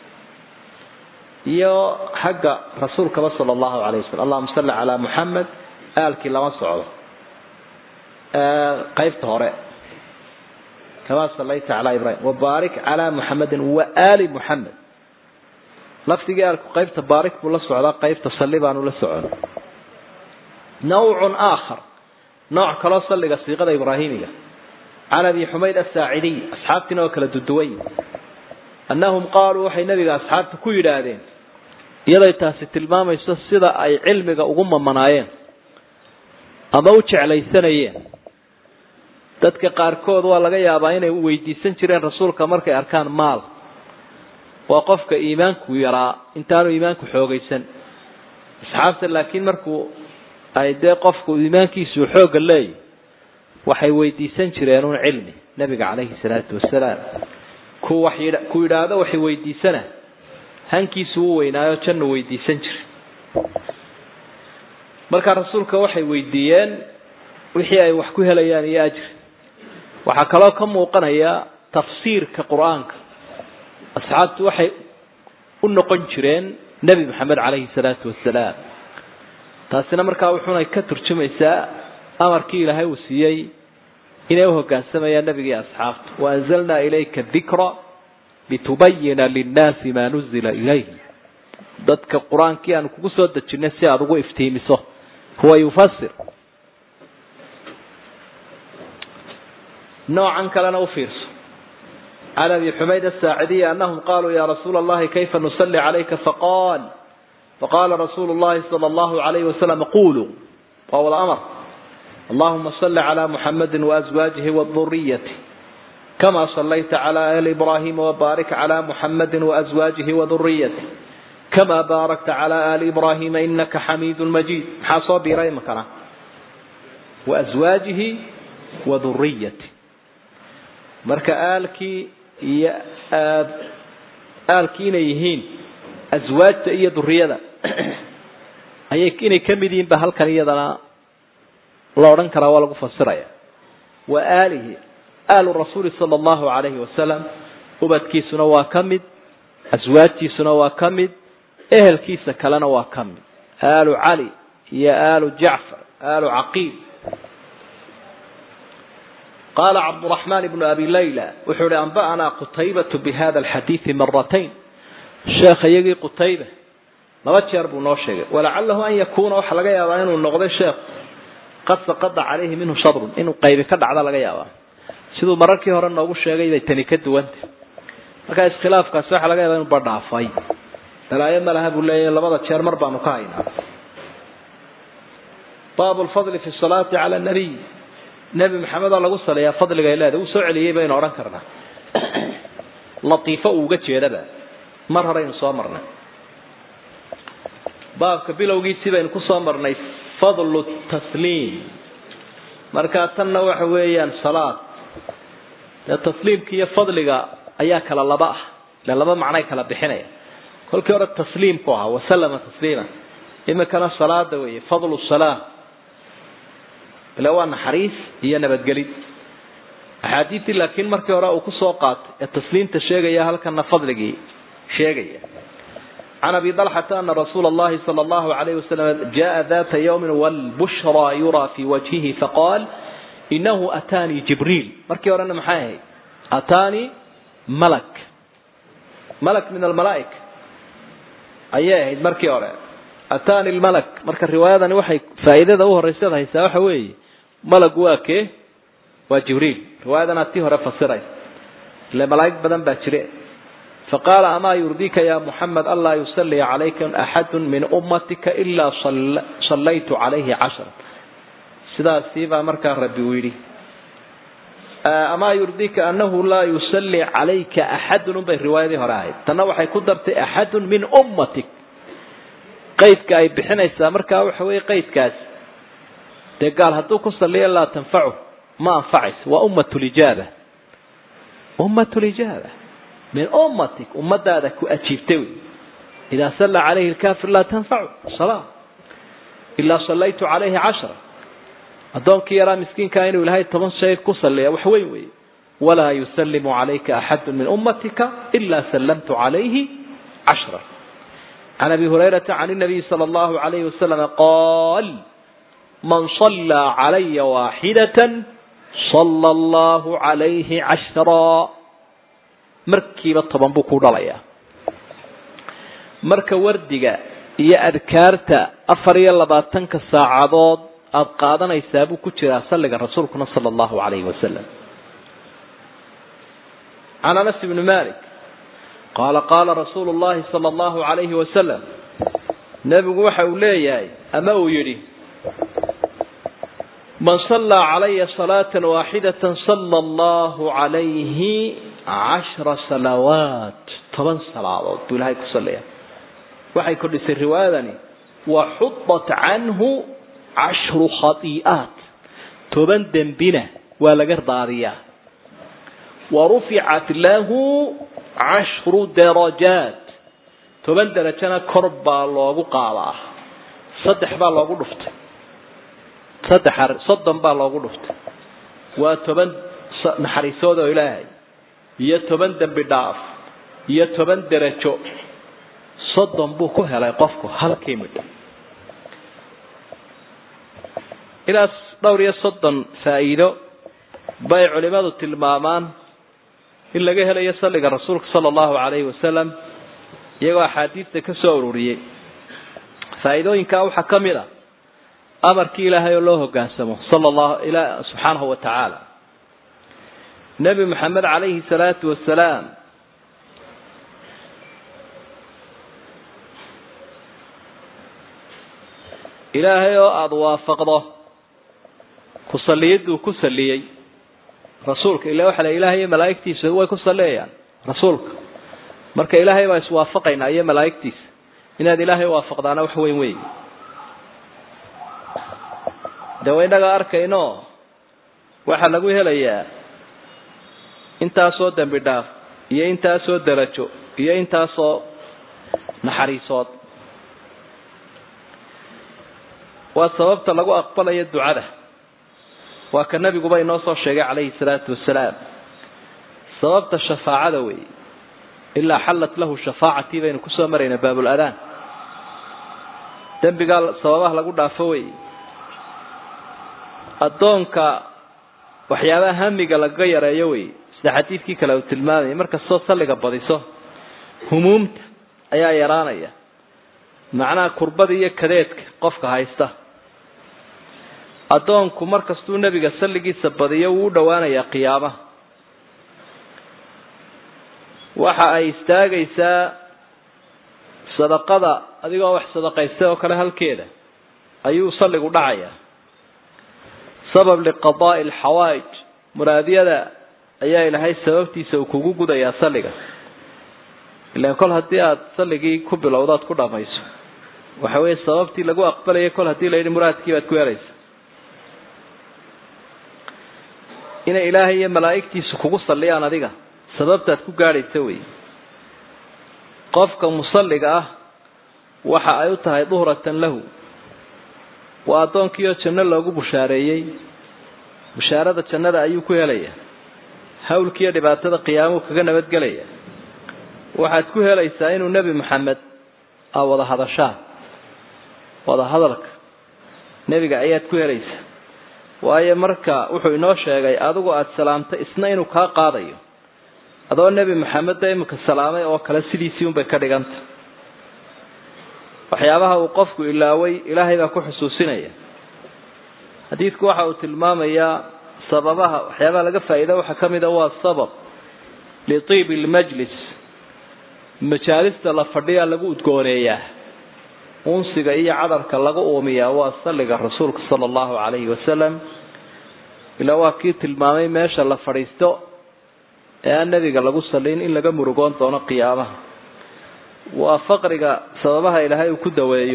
iyo xagga rasuulkaba sala allahu alayh wasalam allahuma salli calaa muxamed aalkii lama socdo qaybta hore kamaa sallayta calaa ibrahim wabaarik calaa muxamedin waaali muxamed lafdigii aalku qaybta baarik buu la socdaa qaybta salli baanu la socon nawcun aakhar nooc kaloo salliga siiqada ibraahimiga can abi xumayd asaacidiy asxaabtiina oo kala duduway annahum qaaluu waxay nabiga asxaabta ku yidhaahdeen iyaday taasi tilmaamayso sida ay cilmiga ugu mamanaayeen ama u jeclaysanayeen dadka qaarkood waa laga yaabaa inay weydiisan jireen rasuulka markay arkaan maal waa qofka iimaanku yaraa intaanu iimaanku xoogaysan asxaabta laakiin markuu ay dee qofku iimaankiisu xoogga leeyahy waxay weydiisan jireen un cilmi nabiga calayhi salaatu wasalaam ku wax ku yidhaahdo waxay weydiisana hankiisu u weynaayo jannu weydiisan jiray markaa rasuulka waxay weydiiyeen wixii ay wax ku helayaan iyo ajri waxaa kaloo ka muuqanaya tafsiirka qur-aanka asxaabtu waxay u noqon jireen nebi maxamed calayhi salaatu wasalaam taasina markaa wuxuunay ka turjumaysaa amarkii ilaahay uu siiyey inay uhogaansamayaan nebigii asxaabta waanzalnaa ilayka dikra litubayina linnaasi maa nuzila ilayhi dadka qur-aankii aanu kugu soo dejinay si aada ugu iftiimiso huwa yufasir noocan kalena u fiirso can abi xumayd asaacidiy anahum qaluu ya rasuula allahi kayfa nusalli calayka faqal faqala rasuulu llahi sala allahu alayhi wasalam quluu waa wada amar allahuma salli cala muxamadi waazwaajihi waduriyati kama sallayta cala ali ibrahima wabaarik cala muxamadi waazwaajihi waduriyati kama baarakta cala ali ibrahima inaka xamiidu majid maxaa soo biiray imakana waazwaajihi waduriyati marka aalkii iyo aalkii inay yihiin aswaajta iyo duriyada ayay inay ka mid yihiin ba halkan iyadana la odhan karaa waa lagu fasiraya wa aalihi aalu rasuuli sala allahu alayhi wasalam ubadkiisuna waa ka mid aswaajtiisuna waa ka mid ehelkiisa kalena waa ka mid aalu cali iyo aalu jacfar aalu caqiil qala cabduraxman ibnu abi layla wuxuu ihi anba'anaa qutaybatu bihada alxadiidi maratayn sheekha iyagii qutayba laba jeer buu noo sheegay walacalahu an yakuuna waxaa laga yaabaa inuu noqday sheekh qad saqada calayhi minhu shadrun inuu qaybi ka dhacda laga yaabaa siduu mararkii hore noogu sheegay bay tani ka duwanta markaa iskhilaafkaasi waxaa laga yaabaa inu badhaafay dalaayo malaha buu leeyahy labada jeer mar baanu ka haynaa baabu lfadli fi salaati cala nabiy nebi maxamed oo lagu saleeyaa fadligay leedahay uu soo celiyey baynu odhan karnaa latiifo uu uga jeedaba mar horeynu soo marnay baabka bilowgiisii baynu kusoo marnay fadlu tasliim markaa tanna waxa weeyaan salaad dee tasliimka iyo fadliga ayaa kala laba ah ile laba macnay kala bixinaya kolkii hore tasliimku ahaa wasalama tasliima imikana salaada weeye fadlu salaa ile waa naxariis iyo nabadgelid axaadiistii laakiin markii hore uu kusoo qaatay ee tasliimta sheegaya halkana fadligii sheegaya can abi dalxata ana rasuula allahi sala allahu alayhi wasalam jaa data yawmin walbushra yuraa fi wajhihi faqaal inahu ataanii jibriil markii horena maxay ahayd ataanii malak malak min almalaaika ayay ahayd markii hore ataani lmalak marka riwaayadani waxay faa'iidada u horeyseed haysaa waxa weeye malag waa kee waa jibriil riwaayadana tii hore fasiray ile malaa'ig badan baa jire faqaala amaa yurdika ya muxamed anlaa yusallia calayka axadu min ummatika ilaa sallaytu calayhi cashra sidaasii baa markaa rabbi uu yidhi amaa yurdika anahu laa yusalli calayka axadun unbay riwaayadii hore ahayd tanna waxay ku dartay axadun min ummatik qaydka ay bixinaysaa markaa waxa weeye qaydkaas dee gaal hadduu ku saliya laa tanfacu ma anfacayso waa ummat lijaaba ummat lijaaba min ummatik ummadaada ku ajiibtay wey idaa salla calayhi lkafir laa tanfacu salaa ilaa sallaytu calayhi cashra addoonkii yaraa miskiinkaa inuu ilahay toban shay ku saliya wax weyn weeye walaa yusallimu calayka axadu min ummatika ilaa sallamtu calayhi cashra can abi hurayrata can nabiyi sala allahu alayhi wasalam qaal man sallaa calaya waaxidatan sala allahu calayhi cashraa markiiba toban buu ku dhalayaa marka wardiga iyo adkaarta afar iyo labaatanka saacadood aada qaadanaysaa buu ku jiraa salliga rasuulkuna sala allahu calayhi wasalam can anas ibni malik qaala qaala rasuulu llahi sala allahu calayhi wasalam nebigu waxa uu leeyahay ama uu yidhi man sallaa calaya salaata waaxidata sala allahu calayhi cashra salawaat toban salaadood buu ilahay ku sallaya waxay kordhisay riwaayadani wa xudat canhu cashru khati'aat toban dembina waa laga daadiyaa wa ruficat lahu cashru darajaat toban derajana kor baa loogu qaadaa saddex baa loogu dhuftay saddex soddon baa loogu dhuftay waa toban naxariisood oo ilaahay iyo toban dembi dhaaf iyo toban derajo soddon buu ku helay qofku halkii midh ilaas dhowr iyo soddon faa'iido bay culimadu tilmaamaan in laga helayo salliga rasuulka sala allahu calayhi wasalam iyagoo axaadiista ka soo ururiyey faa'iidooyinkaa waxaa ka mid a amarkii ilaahay oo loo hoggaansamo sala allahu ila subxaanahu wa tacaala nebi maxamed calayhi salaatu wasalaam ilaahay oo aada waafaqdo ku salliyaduu ku salliyey rasuulka ila waxa la ilahay iyo malaa'igtiisa way ku salleeyaan rasuulka marka ilaahay baa iswaafaqaynaa iyo malaa'igtiisa inaad ilaahay waafaqdaana wax weyn wey de wa innaga arkayno waxaa lagu helayaa intaasoo dembi dhaaf iyo intaasoo derajo iyo intaasoo naxariisood waa sababta lagu aqbalayo ducada waa ka nabiguba inoo soo sheegay calayhi salaatu wasalaam sababta shafaacada weeye ilaa xallat lahu shafaacatii baynu kusoo marayna baabuladaan dembigaa sababaha lagu dhaafo wey addoonka waxyaabaha hamiga lagaga yareeyo wey sida xadiidkii kale uu tilmaamayay markastoo salliga badiso humuumta ayaa yaraanaya macnaha kurbada iyo kadeedka qofka haysta addoonku markastuu nebiga salligiisa badiyo wuu u dhowaanayaa qiyaamaha waxa ay istaagaysaa sadaqada adigoo wax sadaqaystay oo kale halkeeda ayuu salligu dhacayaa sabab liqadaa'i alxawaa'ij muraadiyada ayaa ilaahay sababtiisa uu kugu gudayaa salliga ilaan kol haddii aada salligii ku bilowdaad ku dhamayso waxa weeye sababtii lagu aqbalayay kol haddii la yidhi muraadkii baad ku helaysa inay ilaahay iyo malaa'igtiisu kugu salliyaan adiga sababtaad ku gaadhaysa wey qofka musalliga ah waxa ay u tahay duhratan lahu waa addoonkiioo janno loogu bushaareeyey bushaarada jannada ayuu ku helayaa hawlkiiyo dhibaatada qiyaamuhu kaga nabadgelaya waxaad ku helaysaa inuu nebi maxamed aa wada hadashaan wada hadalka nebiga ayaad ku helaysaa waayo marka wuxuu inoo sheegay adigu aada salaamtay isna inuu kaa qaadayo adoo nebi maxamedda imika salaamay oo kale sidiisii unbay ka dhiganta waxyaabaha uu qofku ilaaway ilaahay baa ku xusuusinaya xadiidku waxa uu tilmaamayaa sababaha waxyaabaha laga faa'iida waxaa ka mid a waa sabab litiibi lmajlis majaalista la fadhiyaa lagu udgooneeyaa unsiga iyo cadarka laga uumiyaa waa salliga rasuulka sala allahu calayhi wasalam ilaa waa kii tilmaamay meesha la fadhiisto ee aan nebiga lagu sallin in laga murugoon doono qiyaamaha waa faqriga sababaha ilaahay uu ku daweeyo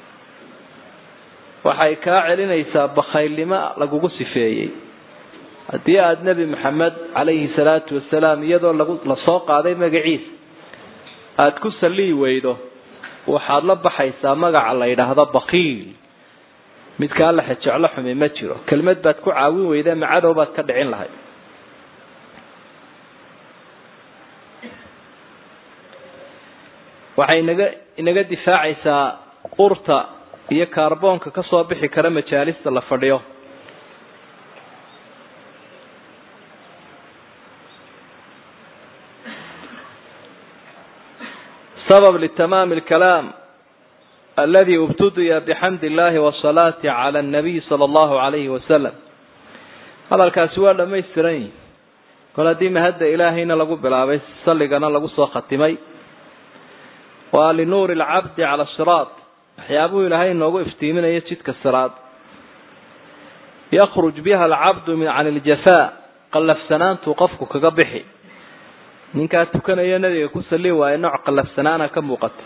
waxay kaa celinaysaa bakhaylnimo lagugu sifeeyey haddii aada nebi maxamed calayhi salaatu wasalaam iyadoo lagu lasoo qaaday magaciisa aada ku salliyi weydo waxaad la baxaysaa magaca la yidhaahdo bakiil midkaa la xejeclo xumi ma jiro kelmad baad ku caawin weyda macadow baad ka dhicin lahayd waxay inaga inaga difaacaysaa urta iyo kaarboonka ka soo bixi kara majaalista la fadhiyo sabab litamaami alkalaam aladi ubtudiya bixamdi illahi wasalaati cala annabiy sala allahu alayhi wasalam hadalkaasi waa dhamaystiran yihi kol haddii mahadda ilaahayna lagu bilaabay salligana lagu soo khatimay waa linuuri alcabdi cala siraad waxyaabuhu ilaahay inoogu iftiiminayo jidka siraad yakruj biha alcabdu min can iljafaa qallafsanaantuu qofku kaga bixi ninkaa tukanaya nabiga ku salli waaye nooc qallafsanaana ka muuqata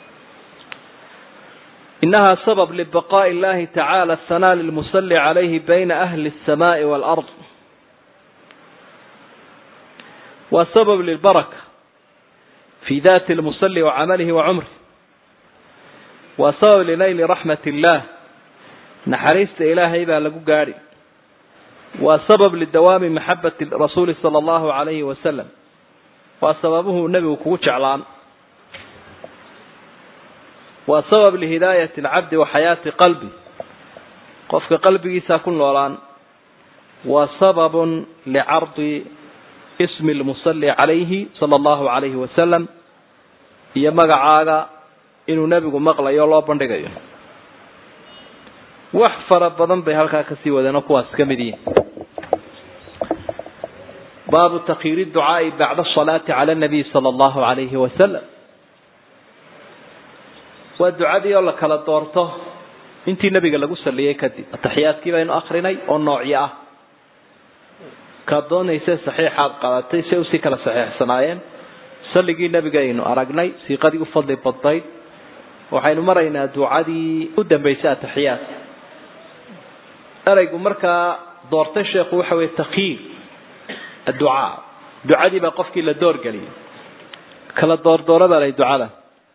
inaha sabab libaqaa'i illahi tacala ahanaa lilmusalli calayhi bayna ahli alsamaai waalard waa sabab lilbaraka fi dati lmusalli wacamalihi wacumrih waa sabab linayli raxmat illah naxariista ilaahay baa lagu gaadhi waa sabab lidawaami maxabati rasuuli sala allahu alayhi wasalam waa sababuhu nebigu kugu jeclaan waa sabab lihidaayati alcabdi wa xayaati qalbi qofka qalbigiisa ku noolaan waa sababun licardi ismi lmusalli calayhi sala allahu alayhi wasalam iyo magacaaga inuu nebigu maqlayo loo bandhigayo wax fara badan bay halkaa kasii wadeen oo kuwaas ka mid yihin baabu takhiiri ducaai bacda asalaati cala nabiy sala allahu alayhi wasalam waa ducadii oo la kala doorto intii nebiga lagu saliyey kadib ataxiyaadkii baynu akrinay oo noocyo ah kaad doonayse saxiixaad qadatay se usii kala saxiixsanaayeen salligii nebiga aynu aragnay siiqadii u fadli badnayd waxaynu maraynaa ducadii u dambaysay ataxiyaadka eraygu markaa doortay sheekhu waxa weye takhiir adducaa ducadii baa qofkii la doorgeliyay kala doordoora baa lay ducada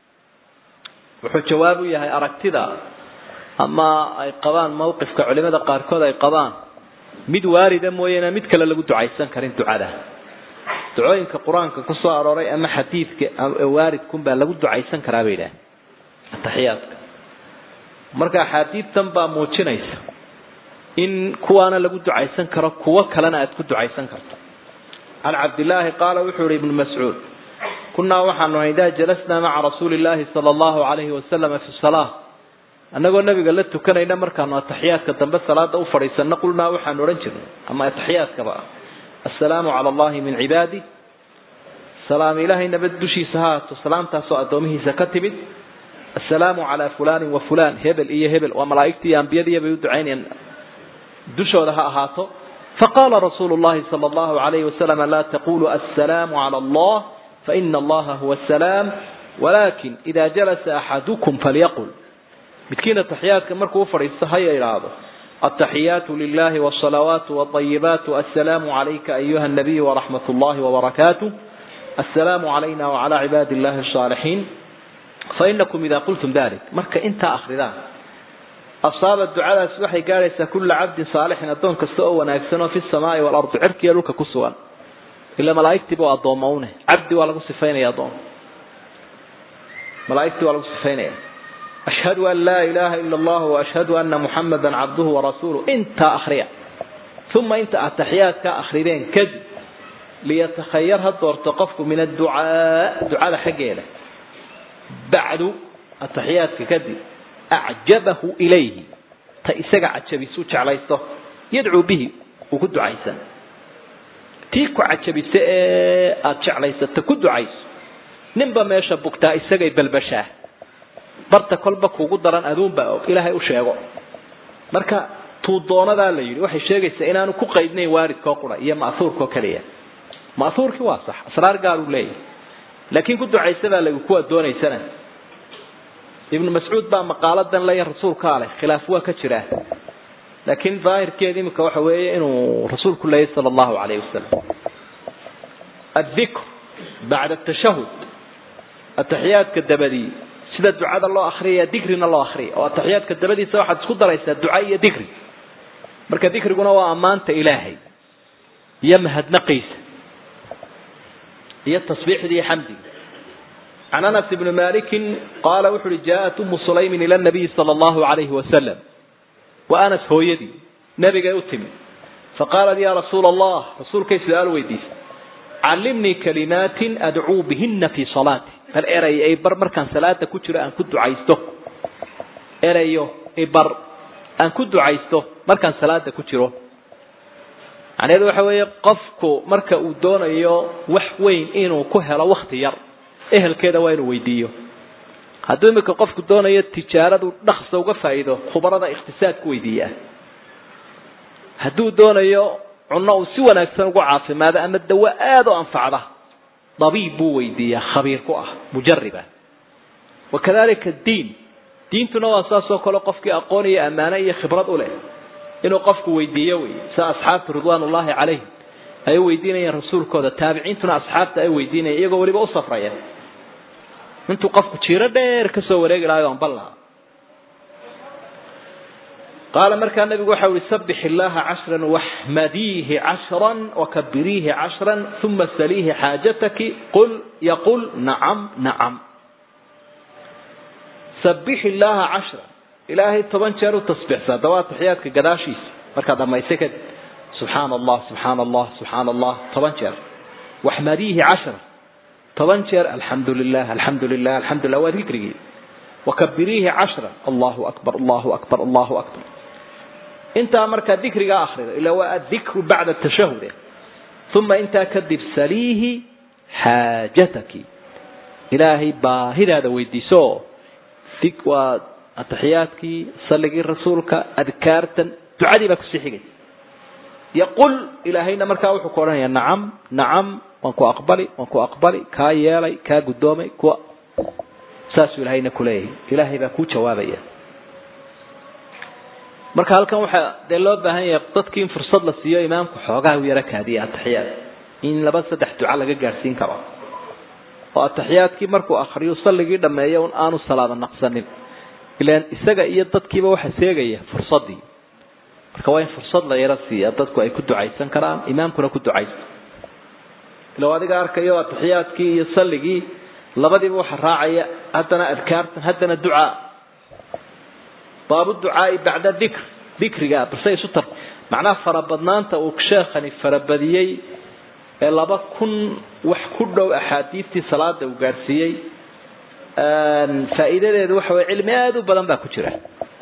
wuxuu jawaab u yahay aragtida ama ay qabaan mawqifka culimada qaarkood ay qabaan mid waarida mooyaane mid kale lagu ducaysan karin ducada ducooyinka qur-aanka ku soo arooray ama xadiidka waaridkun baa lagu ducaysan karaa bay idhaah ataxiyaadka marka axaadiidtan baa muujinaysa in kuwaana lagu ducaysan karo kuwo kalena aad ku ducaysan karto can cabdillaahi qaala wuxuu yihi ibnu mascuud kunaa waxaanu ahay idaa jalasnaa maca rasuuli illaahi sala allahu alayhi wasalama fi salaa annagoo nabiga la tukanayna markaanu ataxiyaadka dambe salaada u fadhiisano qulnaa waxaanu odhan jirnay ama ataxiyaadkaba ah assalaamu cala allahi min cibaadi salaam ilaahay nabad dushiisa ha haato salaamtaasoo addoomihiisa ka timid assalaamu calaa fulanin wa fulan hebel iyo hebel waa malaa'igtii iyo ambiyadiiya bay u ducaynayaan dushooda ha ahaato faqala rasuulu llahi sala allahu alayhi wasalam laa taqulu assalaamu cala allah faina allaha huwa asalaam walakin ida jalasa axadukum falyaqul midkiin ataxiyaadka markuu ufadhiisto haya idhaahdo ataxiyaatu lilahi wsalawaatu wطayibaatu assalaamu calayka ayuha nabiy waraxmat llahi wbarakaatuh assalaamu calayna wacala cibaadi illahi asaalixiin fainakum ida qultum dalik marka intaa akridaan asaaba ducadaas waxay gaadhaysaa kula cabdin saalixin addoon kasta oo wanaagsan oo fi samaai waalardi cirkiiyo dhulka ku sugan ila malaaigtiiba waa addooma une cabdi waa lagu sifaynaya addoon malaaigtii waa lagu sifaynaya ashhadu an laa ilaha ila allah waashhadu ana muxamada cabduhu warasuuluh intaa akriya uma inta ataxiyaadka akrideen kadib liyatakhayar ha doorto qofku min adducaa ducada xaggeeda bacdu ataxiyaadka kadib acjabahu ilayhi ta isaga cajabisu jeclaysto yadcuu bihi uu ku ducaysan tii ku cajabisa ee aada jeclaysata ku ducayso ninba meesha bugtaa isagay balbashaa barta kolba kuugu daran aduunbaa og ilaahay u sheego marka tuudoonadaa la yidhi waxay sheegaysaa inaanu ku qaydnayn waaridkoo qura iyo ma'huurkoo keliya ma'huurkii waa sax asraar gaar uu leeyahay laakiin ku ducaysa baa lagu kuwa doonaysana ibnu mascuud baa maqaaladan leeya rasuulkaa leh khilaaf waa ka jiraa laakiin daahirkeeda imika waxa weeye inuu rasuulku leeyahy sala allahu calayhi wasalam addikr bacda atashahud ataxiyaadka dabadii sida ducada loo akriyaya dikrina loo akriya oo ataxiyaadka dabadiisa waxaad isku daraysaa duca iyo dikri marka dikriguna waa ammaanta ilaahay iyo mahadnaqiisa iyo tasbiixdii iyo xamdiga can anas ibni malikin qaala wuxu uhi jaaءat umu sulaymin ila nabiyi sala allahu alayhi wasalam wa anas hooyadii nabigay u timi faqaalat ya rasuula allah rasuulkay su-aal weydiisay callimnii kalimaatin adcuu bihina fii salaati bal eray ay bar markaan salaada ku jiro aan ku ducaysto erayo ibar aan ku ducaysto markaan salaada ku jiro macnaheedu waxa weeye qofku marka uu doonayo wax weyn inuu ku helo wakti yar ehelkeeda waa inuu weydiiyo hadduu imika qofku doonayo tijaaradu dhaksa uga faa'iido khubarada ikhtisaadku weydiiyaa hadduu doonayo cunno uu si wanaagsan ugu caafimaado ama dawo aada u anfacda dabiib buu weydiiyaa khabiir ku ah mujarriba wakadalika diin diintuna waa saas oo kale qofkii aqoon iyo ammaano iyo khibrad u leh inuu qofku weydiiyo wey sida asxaabtu ridwaan ullahi calayhim ay u weydiinayeen rasuulkooda taabiciintuna asxaabta ay weydiinayeen iyagoo weliba u safraya intuu qofku jiiro dheer kasoo wareegi lahayo aan bal lahaa qaala markaa nabigu waxa uhi sabix illaha cashran waxmadiihi cashran wakabiriihi cashran uma saliihi xaajataki qul yaqul nacam nacam sabix illaha cashran ilaahay toban jeer u tasbiixsaa dawaa taxiyaadka gadaashiisa markaad dhamaysay kadib subxaana allah subxaana allah subxaana allah toban jeer waxmadiihi cashran toban jeer alxamdu lilah alxamdu lilah alxamdu lilah waa dikrigii wakabiriihi cashran allahu akbar allahu akbar allahu akbar intaa markaa dikrigaa akrido ila waa adikru bacda tashahud uma intaa kadib saliihi xaajataki ilaahay baahidaada weydiiso waa ataxiyaadkii saligii rasuulka adkaartan ducadii baa kusii xigay yaqul ilaahayna markaa wuxuu ku odhanaya nacam nacam waan ku aqbali waan ku aqbali kaa yeelay kaa guddoomay kuwa saasuu ilahayna kuleeyahay ilaahay baa kuu jawaabaya marka halkan waxaa dee loo baahan yahay dadkii in fursad la siiyo imaamku xoogaha u yaro kaadiya ataxiyaad in laba saddex duca laga gaadhsiin karo oo ataxiyaadkii markuu akriyo salligii dhameeyo un aanu salaada naqsanin ilaan isaga iyo dadkiiba waxa seegaya fursadii marka waa in fursad la yaro siiya dadku ay ku ducaysan karaan imaamkuna ku ducaysto ila adiga arkayo ataxiyaadkii iyo salligii labadiiba waxa raacaya haddana adkaartan haddana ducaa baabu ducaai bacda dikr dikriga balse isu tar macnaha farabadnaanta uu sheekhani farabadiyey ee laba kun wax ku dhow axaadiistii salaada uu gaadhsiiyey faa'iidadeedu waxa weye cilmi aada u badan baa ku jira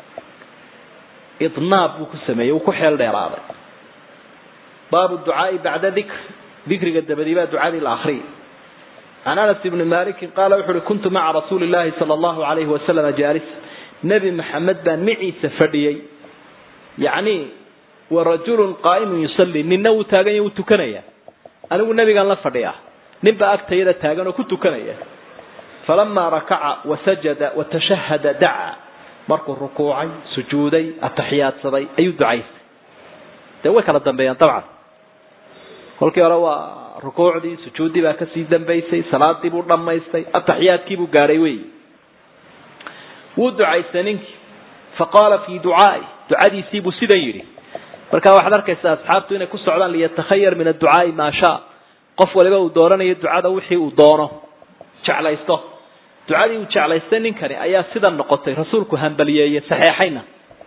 idnaab buu ku sameeyey uu ku xeel dheeraaday baabu ducaai bacda dikr dikriga dabadii baa ducadii la akriyay can anas ibni malikin qaala wuxu uhi kuntu maca rasuuli llahi sala allahu alayhi wasalama jaalisa nebi maxamed baan miciisa fadhiyey yacni wa rajulun qaa'imun yusalli ninna wuu taagan yahy wuu tukanaya anigu nebigaan la fadhiya ninbaa agtayada taagan oo ku tukanaya falamaa rakaca wasajada watashahada dacaa markuu rukuucay sujuuday ataxiyaadsaday ayuu ducaystay dee way kala dambeeyaan dabcan kolkii hore waa rukuucdii sujuuddii baa kasii dambaysay salaadii buu dhammaystay ataxiyaadkii buu gaadhay wey wuu ducaystay ninkii faqaala fii ducaai ducadiisii buu sidan yidhi marka waxaad arkaysaa asxaabtu inay ku socdaan liyatakhayar min adducaai maa shaa qof waliba uu dooranayo ducada wixii uu doono jeclaysto ducadii uu jeclaystay ninkani ayaa sidan noqotay rasuulku hambaliyeeye saxeexayna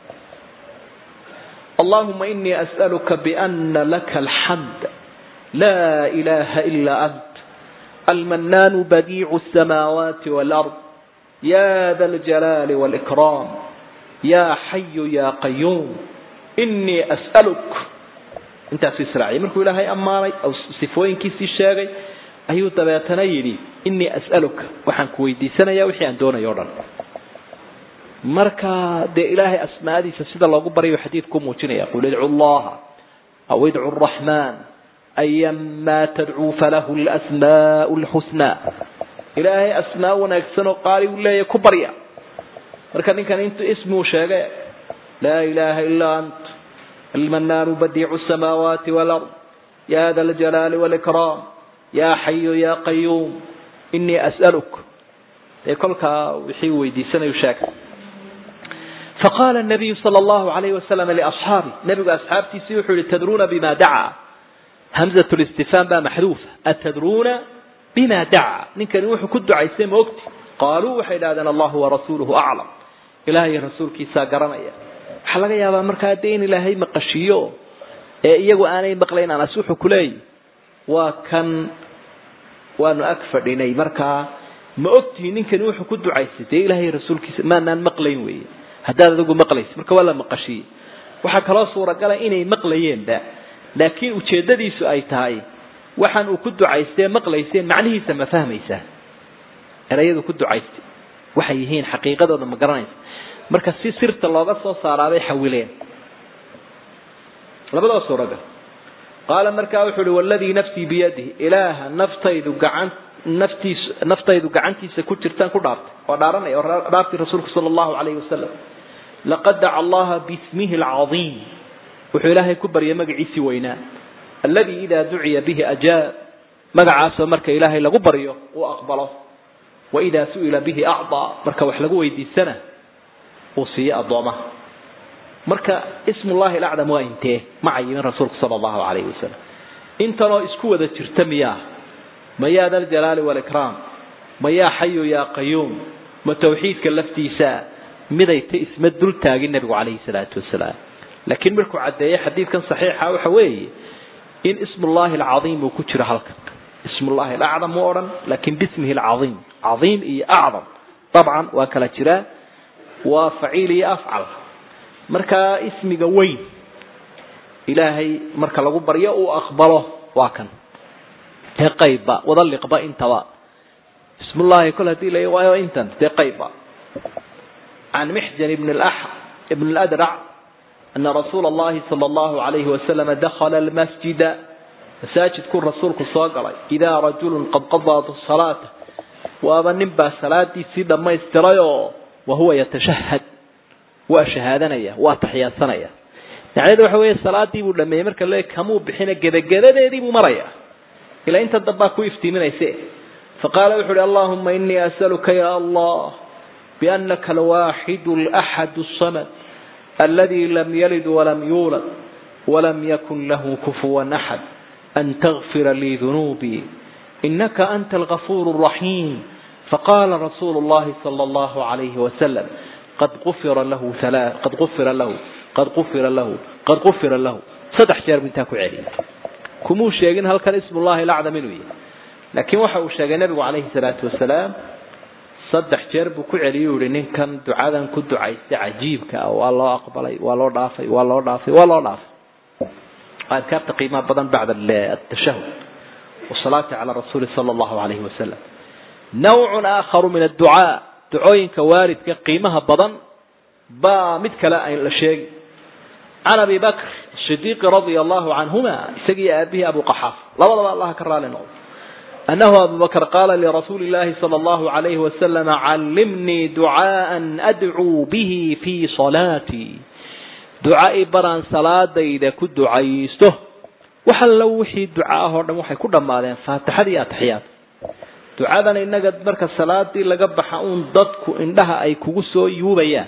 allahuma inii as'aluka biana laka alxamd laa ilaha ila ant almanaanu badiicu asamaawaati walard ya da aljalaali wاlإkraam ya xayu ya qayuum inii as'aluk intaasuu israaciyay markuu ilaahay ammaanay sifooyinkiisii sheegay ayuu dabeetana yidhi inii as'aluka waxaan ku weydiisanaya wixii aan doonayo o dhan marka dee ilaahay asmaadiisa sida loogu baryayo xadiidku muujinaya qul idcu llaha aw idcu raxmaan ayama tadcuu falahu lasmaau lxusnaa ilaahay asmaa wanaagsan oo qaali uu leeyahy ku barya marka ninkan intu ismuu sheegay laa ilaha ilaa ant almanaanu badiicu samaawaati walard ya da aljalaali wاlإkraam ya xayu ya qayuum inii as'aluk dee kolkaa wixii weydiisanayu sheegay faqala الnabiyu salى اllahu alayh wasalam liasxaabi nebigu asxaabtiisii wuxuu yihi tadruuna bima dacaa hamzat listifhaam baa maxduufa atadruuna bima dacaa ninkani wuxuu ku ducaystay ma ogti qaaluu waxay idhahdeen allahu warasuuluhu aclam ilahay rasuulkiisaa garanaya waxaa laga yaabaa markaa dee in ilaahay maqashiiyo ee iyagu aanay maqlayn anas wuxuu kuleeyahy waa kan waanu ag fadhinay markaa ma ogtihi ninkani wuxuu ku ducaystay dee ilaahay rasuulkiisa maanaan maqlayn weeye haddaad adigu maqlaysa marka waa la maqashiyey waxaa kaloo suuragala inay maqlayeenba laakiin ujeedadiisu ay tahay waxaan uu ku ducaystee maqlayseen macnihiisa ma fahmaysaa erayadu ku ducaystay waxay yihiin xaqiiqadooda ma garanaysa marka si sirta looga soo saaraabay xawileen labadoo suuragal qaala markaa wuxuu uhi waladii nafsii biyadihi ilaaha naftaydu gacan naftiis naftaydu gacantiisa ku jirtaan ku dhaartay oo dhaaranaya oo dhaartay rasuulku sala allahu calayhi wasalam laqad daca allaha bismihi alcadiim wuxuu ilaahay ku baryay magaciisii weynaa alladii idaa duciya bihi ajaab magacaasoo marka ilaahay lagu baryo uu aqbalo wa idaa su'ila bihi acdaa marka wax lagu weydiisana uu siiyo addoomaha marka ismullahi alacdam waa intee ma cayimin rasuulku sala allahu calayhi wasalam intanoo isku wada jirta miyaa ma yaa da aljalaali waalikraam ma yaa xayu yaa qayuum ma tawxiidka laftiisa miday ta isma dul taagin nebigu calayhi salaatu wasalaam laakiin markuu caddeeyey xadiidkan saxiixa waxa weeye in ismullahi alcadiim uu ku jiro halkan ismullahi alacdam mu odhan laakiin bismihi alcadiim cadiim iyo acdam dabcan waa kala jiraa waa faciil iyo afcal marka ismiga weyn ilaahay marka lagu baryo uu aqbalo waa kan dee qaybba wada liqba intaba ismullahi kol hadii la waayo intan dee qaybba can mixjan ibn ibn اladrac ana rasuula اllahi salى اllahu alayhi wasalam dakhala almasjida masaajidkuu rasuulku soo galay idaa rajulu qad qadaa salaata waaba nin baa salaadiisii dhammaystirayoo wahuwa yatashahad waa shahaadanaya waa taxiyaadsanaya macnaheedu waxa weeye salaadii buu dhameeyey marka le kamuu bixina gebagabadeedii buu maraya ilaa inta dambaa ku iftiiminayse faqaala wuxu uhi allahuma inii asaluka ya allah bianaka alwaaxidu alaxad asamad aladi lam yalid walam yuulad walam yakun lahu kufuwan axad an tagfira lii dunuubii inaka anta algafuur الraxiim faqala rasuulu اllahi salى اllahu alayhi wasalam qad ufira lahu qad ufira lahu qad ufira lahu qad ufira lahu saddex jeer bu intaa ku celiyay kumuu sheegin halkan ismullahi alacdam inuu yahay laakiin waxa uu sheegay nebigu calayhi salaatu wasalaam saddex jeer buu ku celiyay u yihi ninkan ducadan ku ducaystay cajiibka ah waa loo aqbalay waa loo dhaafay waa loo dhaafay waa loo dhaafay adkaarta qiimaha badan bacda atashahud wasalaati cala rasuuli sala allahu alayhi wasalam nawcun aakharu min adducaa ducooyinka waalidka qiimaha badan baa mid kale an la sheegi can abi bakr sidiiqi radia allahu canhuma isagii aabihii abu qaxaaf labadaba allaha ka raali noqdo anahu abu bakr qaala lirasuuli llahi sala allahu alayhi wasalam callimnii ducaaan adcuu bihi fii salaatii duca i baraan salaadayda ku ducaysto wax allo wixii duca ah oo dhan waxay ku dhammaadeen faatixada iyo ataxiyaad ducadan innaga marka salaadii laga baxa uun dadku indhaha ay kugu soo yuubayaan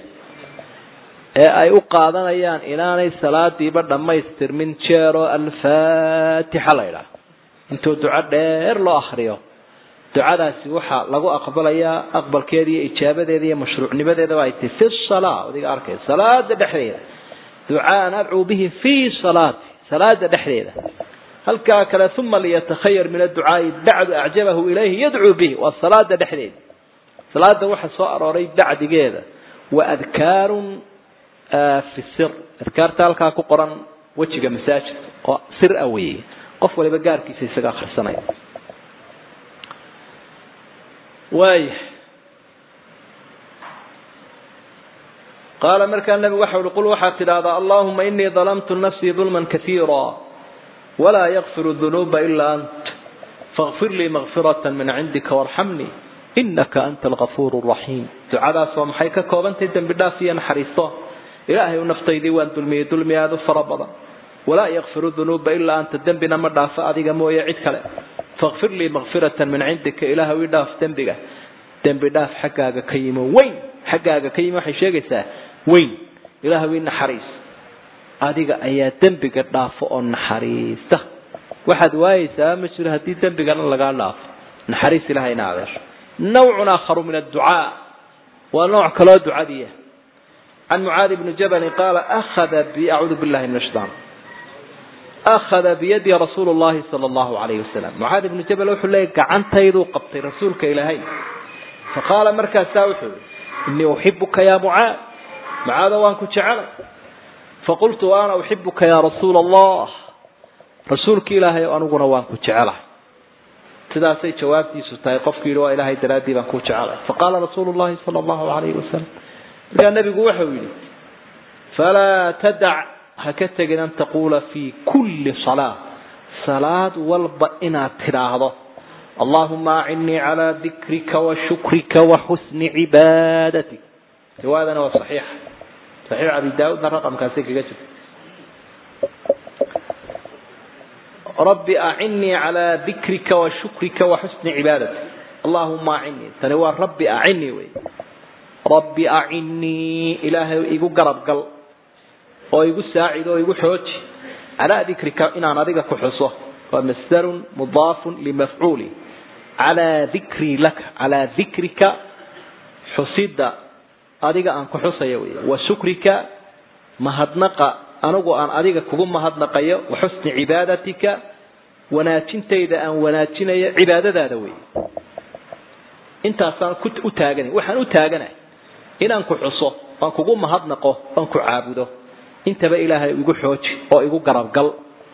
ee ay u qaadanayaan inaanay salaadiiba dhammaystirmin jeeroo alfaatixa la ydhaah intuu duco dheer loo akriyo ducadaasi waxaa lagu aqbalayaa aqbalkeeda iyo ijaabadeeda iyo mashruucnimadeeda ay tahy fi salaa adiga arkay salaada dhexdeeda ducaan adcuu bihi fii salaati salaada dhexdeeda halkaa kale uma liyatakhayar min adducaai bacdu acjabahu ilayhi yadcuu bihi waa salaada dhexdeeda salaada waxa soo arooray bacdigeeda wa adkaarun fi sir adkaarta halkaa ku qoran wejiga masaajidka oo sir a weeye qof waliba gaarkiisa isaga akrisanaya waaya qaala markaa nabigu waxa uhi qul waxaad tidhaahdaa allahuma inii dalamtu nafsii dulman kaiira walaa yakfiru dunuuba ilaa ant faغfir lii makfirata min cindika warxamnii inaka anta algafuur raxiim ducadaas waa maxay ka koobantahay dembi dhaaf iyo naxariisto ilaahay u naftaydii waan dulmiyey dulmi aada u fara badan walaa yakfiru dunuuba ilaa anta dembina ma dhaafo adiga mooye cid kale fakfir lii makfiratan min cindika ilaahu i dhaaf dembiga dembi dhaaf xaggaaga ka yimo weyn xaggaaga ka yimi waxay sheegaysaa weyn ilaahu i naxariis adiga ayaa dembiga dhaafo oo naxariista waxaad waayeysaa ma jiro haddii dembigana lagaa dhaafo naxariis ilahayna adeesho nawcun aakharu min adducaa waa nooc kaloo ducadiiya can mucaadi bni jabalin qaala akhada bi acuudu billahi min ashaitaan akhada biyadi rasuulu llahi sala allahu alayhi wasalam mucaadi bnu jabal wuxuu leeyay gacantayduu qabtay rasuulka ilaahay faqaala markaasaa wuxuu yihi inii uxibuka ya mucaad macaada waan ku jecelay faqultu wa ana uxibuka ya rasuula allah rasuulka ilaahay aniguna waan ku jecelahay sidaasay jawaabtiisu tahay qofku yidhi waa ilaahay daraaddii baan ku jecelay faqaala rasuulu llahi sala allahu alayhi wasalam markaa nebigu wuxuu yidhi falaa tadac ha ka tegin an taquula fi kulli salaa salaad walba inaad tidhaahdo allahuma acinnii calaa dikrika wa shukrika wa xusni cibaadatik riwaayadana waa saxiixa saxiix abi daa-uudna raqamkaasi kaga jirta rabbi acinnii calaa dikrika wa shukrika wa xusni cibaadatik allahuma acinnii tani waa rabbi acinnii wey rabbi acinnii ilaahay igu garab gal oo igu saacid oo igu xooji calaa dikrika inaan adiga ku xuso waa masdarun mudaafun limafcuuli calaa dikrii laka calaa dikrika xusida adiga aan ku xusayo wey wa shukrika mahadnaqa anigu aan adiga kugu mahadnaqayo wa xusni cibaadatika wanaajintayda aan wanaajinayo cibaadadaada wey intaasaan u taaganay waxaan u taaganahay inaan ku xuso aan kugu mahadnaqo aan ku caabudo intaba ilaahay igu xooji oo igu garabgal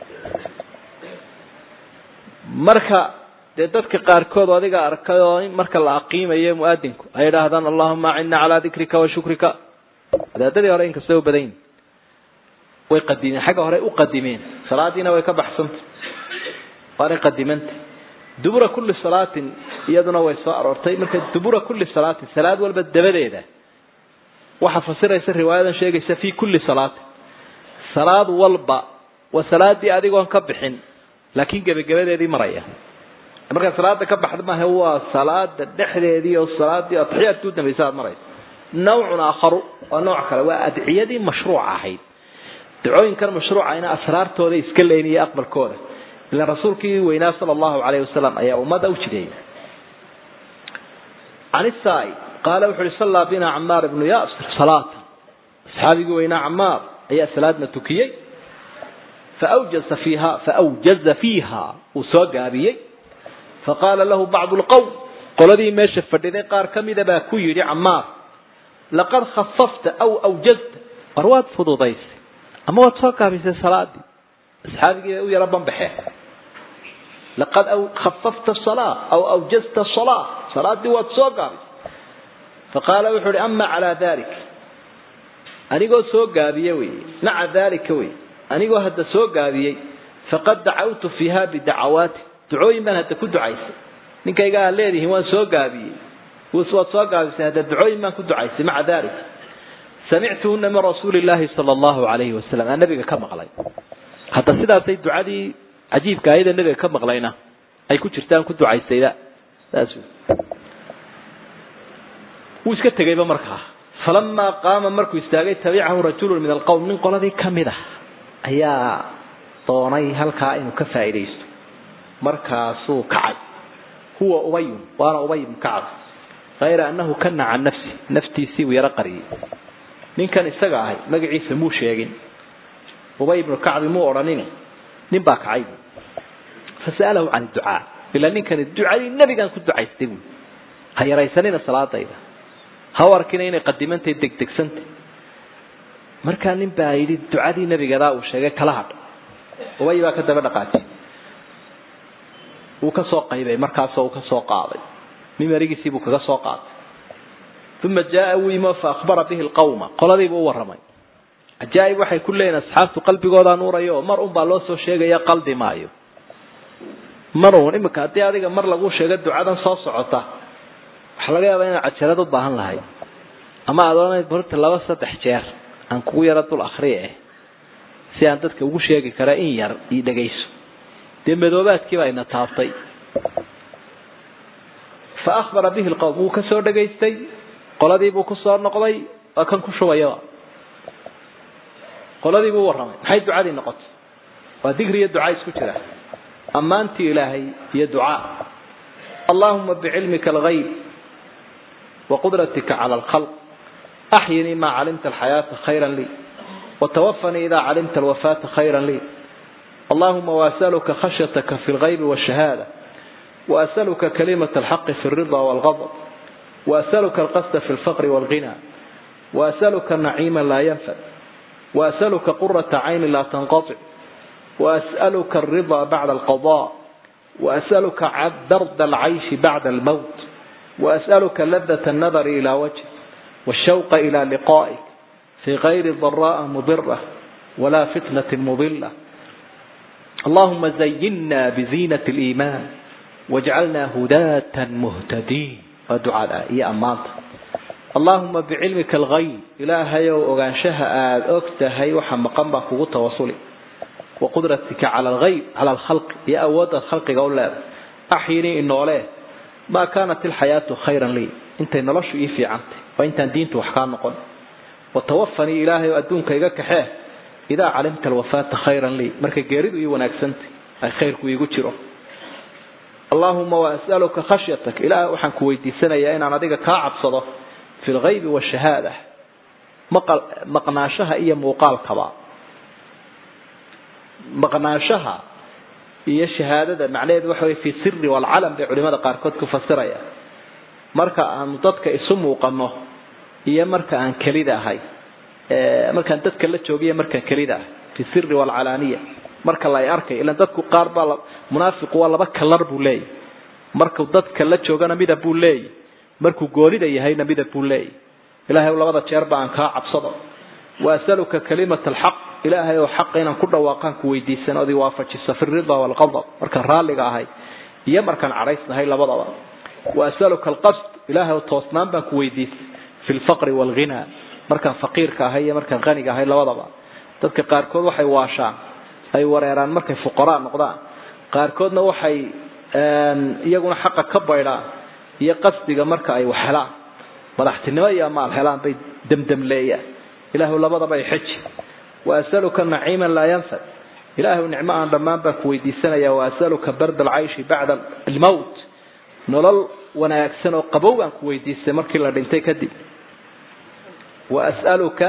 marka dee dadka qaarkood adiga arkay oo marka la aqiimayo muadinku ay idhaahdaan allahuma acina calaa dikrika wa shukrika wadaadadii hore inkastay u badan yihin way qadimeen xagga hore u qadimeen salaadiina way ka baxsanta waanay qadimanta dubura kulli salaatin iyaduna way soo aroortay marka dubura kulli salaatin salaad walba dabadeeda waxaa fasiraysa riwaayadan sheegaysa fi kulli salaatin salaad walba waa salaadii adigoon ka bixin laakiin gebagabadeedii maraya markaa salaada ka baxda maaha waa salaada dhexdeedii oo salaadii atixiyaadka u dambaysa aad maraysa nawcun aakharu waa nooc kale waa adciyadii mashruuca ahayd dacooyinkan mashruucayna asraartooda iska leyn iyo aqbalkooda ila rasuulkii weynaa sala allahu alayhi wasalam ayaa ummadda u jideeyay can isaai qaala wuxu uhi sallaa bina camaar ibnu yasir salaata asxaabigii weynaa camaar ayaa salaadna tukiyey faawjaza fiiha faawjaza fiiha uu soo gaabiyey faqaala lahu bacdu lqowm qoladii meesha fadhiday qaar ka mida baa ku yidhi camaar laqad khafafta aw awjazta war waad fududaysay ama waad soo gaabisay salaadii asxaabigii u yaro banbaxeen laqad khafafta salaa aw awjazta salaa salaadii waad soo gaabisay faqaala wuxuu uhi ama calaa dalik anigoo soo gaabiye wey maca dalika wey anigoo hadda soo gaabiyey faqad dacawtu fiiha bidacawaati ducooyin baan hadda ku ducaysay ninkayga aad leedihiin waan soo gaabiyey waad soo gaabisay hadda ducooyin baan ku ducaysay maca dalik samictuhuna min rasuuli llahi sala allahu alayhi wasalam aan nabiga ka maqlay hadda sidaasay ducadii cajiibka ayada nabiga ka maqlayna ay ku jirtaan ku ducaysayda saas wuu iska tegayba markaa falamaa qaama markuu istaagay tabicahu rajulun min alqowm nin qoladii kamid ah ayaa doonay halkaa inuu ka faa'iidaysto markaasuu kacay huwa ubayun waana ubay ibnu kacab hayra annahu kana can nafsi naftiisii buu yaro qariyey ninkan isaga ahay magaciisa muu sheegin ubay ibnu kacbi muu odhanin nin baa kacay fasa'alahu can ducaa ilaa ninkani ducadii nebigaan ku ducaystay buui ha yaraysanina salaadayda ha u arkina inay qadimantay degdegsantay markaa nin baa yidhi ducadii nebigadaa uu sheegay kala hadh ubay baa ka daba dhaqaajiyay wuu ka soo qaybay markaasoo uu ka soo qaaday mimarigiisii buu kaga soo qaatay uma jaaa wuu yimi fa akhbara bihi lqawma qoladiibuu u warramay cajaa'ib waxay ku leeyihin asxaabtu qalbigoodaa nuurayo oo mar un baa loo soo sheegaya qaldi maayo mar uun iminka haddii adiga mar lagu sheego ducadan soo socota waxaa laga yaabaa inaad cajalad u baahan lahayd ama aad odhanayd borta laba saddex jeer aan kugu yaro dul akriye eh si aan dadka ugu sheegi kara in yar io dhegayso dee madoobaadkii baa ina taabtay fa akhbara bihi lqowm wuu ka soo dhegaystay qoladiibuu ku soo noqday waa kan ku shubayaba qoladiibuu warramay maxay ducadii noqotay waa digri iyo ducaa isku jira ammaantii ilaahay iyo ducaa allahuma bicilmika algayb وقدرتك على الخلق أحيني ما علمت الحياة خيرا لي وتوفني إذا علمت الوفاة خيرا لي اللهم وأسألك خشيتك في الغيب والشهادة وأسألك كلمة الحق في الرضا والغضب وأسألك القصد في الفقر والغنى وأسألك نعيما لا ينفد وأسألك قرة عين لا تنقطع وأسألك الرضا بعد القضاء وأسألك برد العيش بعد الموت وأسألك لذة النظر إلى وجهك والشوق إلى لقائك في غير ضراء مضرة ولا فتنة مضلة اللهم زينا بزينة الإيمان واجعلنا هداة مهتدين ودعاء يا أمانت اللهم بعلمك الغيب إلهي وأغانشها آد أكتهي وحمقا بكو توصلي وقدرتك على الغيب على الخلق يا أود الخلق قول الله أحيني إنه عليه ما كانت الحياة خيرا لي انت نلش إيه في عنتي وانت دينت وحكام نقول وتوفني إلهي وأدونك إيقاك حيه إذا علمت الوفاة خيرا لي مركا قيرد إيه وناكسنتي أي خيرك ويقول اللهم وأسألك خشيتك إلهي وحنك ويدي سنة يا إن أنا ديك كاعب صدا في الغيب والشهادة مقل مقناشها إيا موقال كبا مقناشها إيا شهادة معنى وحوي في السر والعلم بعلماء قاركود كفسريا مركا أن ضدك اسم وقنه إيا مركا أن كليدا هاي مركا أن ضدك اللي مركا كليدا في السر والعلانية marka la arkay ilaan dadku qaar baa munaafiq waa laba kalar buu leeyahy markuu dadka la joogana midab buu leeyahy markuu goonida yahayna midab buu leeyahy ilaahay labada jeer baan kaa cabsado waasaluka kalimat alxaq ilaahay oo xaq inaan ku dhawaaqaan ku weydiisan ood waafajiso fi rida walqadab markaan raalliga ahay iyo markaan cadhaysnahay labadaba waasaluka alqasd ilaahay oo toosnaan baan ku weydiisay fi lfaqri walghina markaan faqiirka ahay iyo markaan qaniga ahay labadaba dadka qaarkood waxay waashaan ay wareeraan markay fuqaraa noqdaan qaarkoodna waxay iyaguna xaqa ka baydhaan iyo qasdiga marka ay wax helaan madaxtinimo iyo amaal helaan bay demdemleeyaan ilaahu labadaba ay xeji waasaluka naciiman laa yanfad ilaahu nicmo aan dhammaan baan ku weydiisanaya waasaluka barda alcayshi bacda almowt nolol wanaagsan oo qabow baan ku weydiistay markii la dhintay kadib waasaluka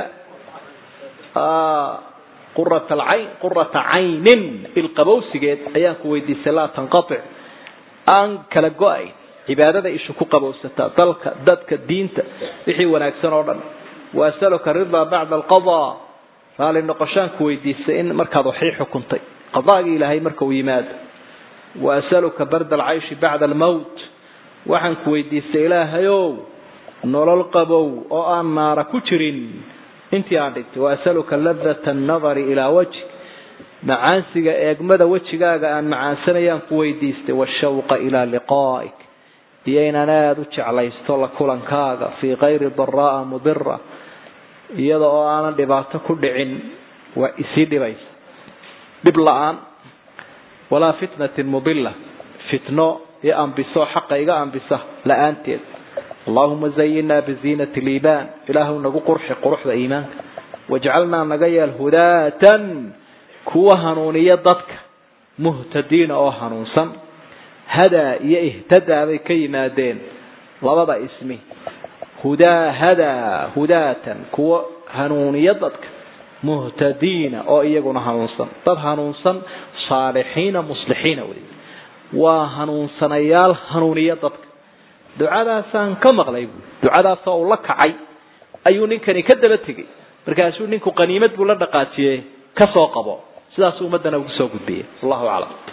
qurata alcayn qurata caynin ilqabowsigeed ayaan ku weydiisay laa tanqatic aan kala go-ayn cibaadada ishu ku qabowsata dalka dadka diinta wixii wanaagsan oo dhan waasaluka ridaa bacda alqadaa raali noqoshaan ku weydiisay in markaad waxii xukuntay qadaagii ilaahay marka uu yimaado waasaluka barda alcayshi bacda almowt waxaan ku weydiistay ilaahayow nolol qabow oo aan naara ku jirin intii aan dhintay waasaluka ladata annadari ilaa wajhi macaansiga eegmada wejigaaga aan macaansanayaan ku weydiistay washawqa ilaa liqaa'ik iyo inaan aada u jeclaysto la kulankaaga fii kayri daraa mudira iyada oo aanan dhibaato ku dhicin waa isii dhibaysa dhib la-aan walaa fitnatin mudila fitno iyo ambiso xaqa iga ambisa la-aanteed اللهم زينا بزينة الإيمان إله نقو قرح قرح إيمانك واجعلنا نقيا الهداة كوا هنونية ضدك مهتدين أو هنونسا هدى يهتدى بكي مادين لبضى اسمي هدى هدى هداة كوا هنونية ضدك مهتدين أو إيقون هنونسا ضد هنونسا صالحين مصلحين ولي وهنونسا نيال هنونية ضدك ducadaasaan ka maqlay bu ducadaasoo uu la kacay ayuu ninkani ka daba tegey markaasuu ninku qaniimad buu la dhaqaajiyey ka soo qabo sidaasuu ummaddana ugu soo gudbiyey wallahu aclam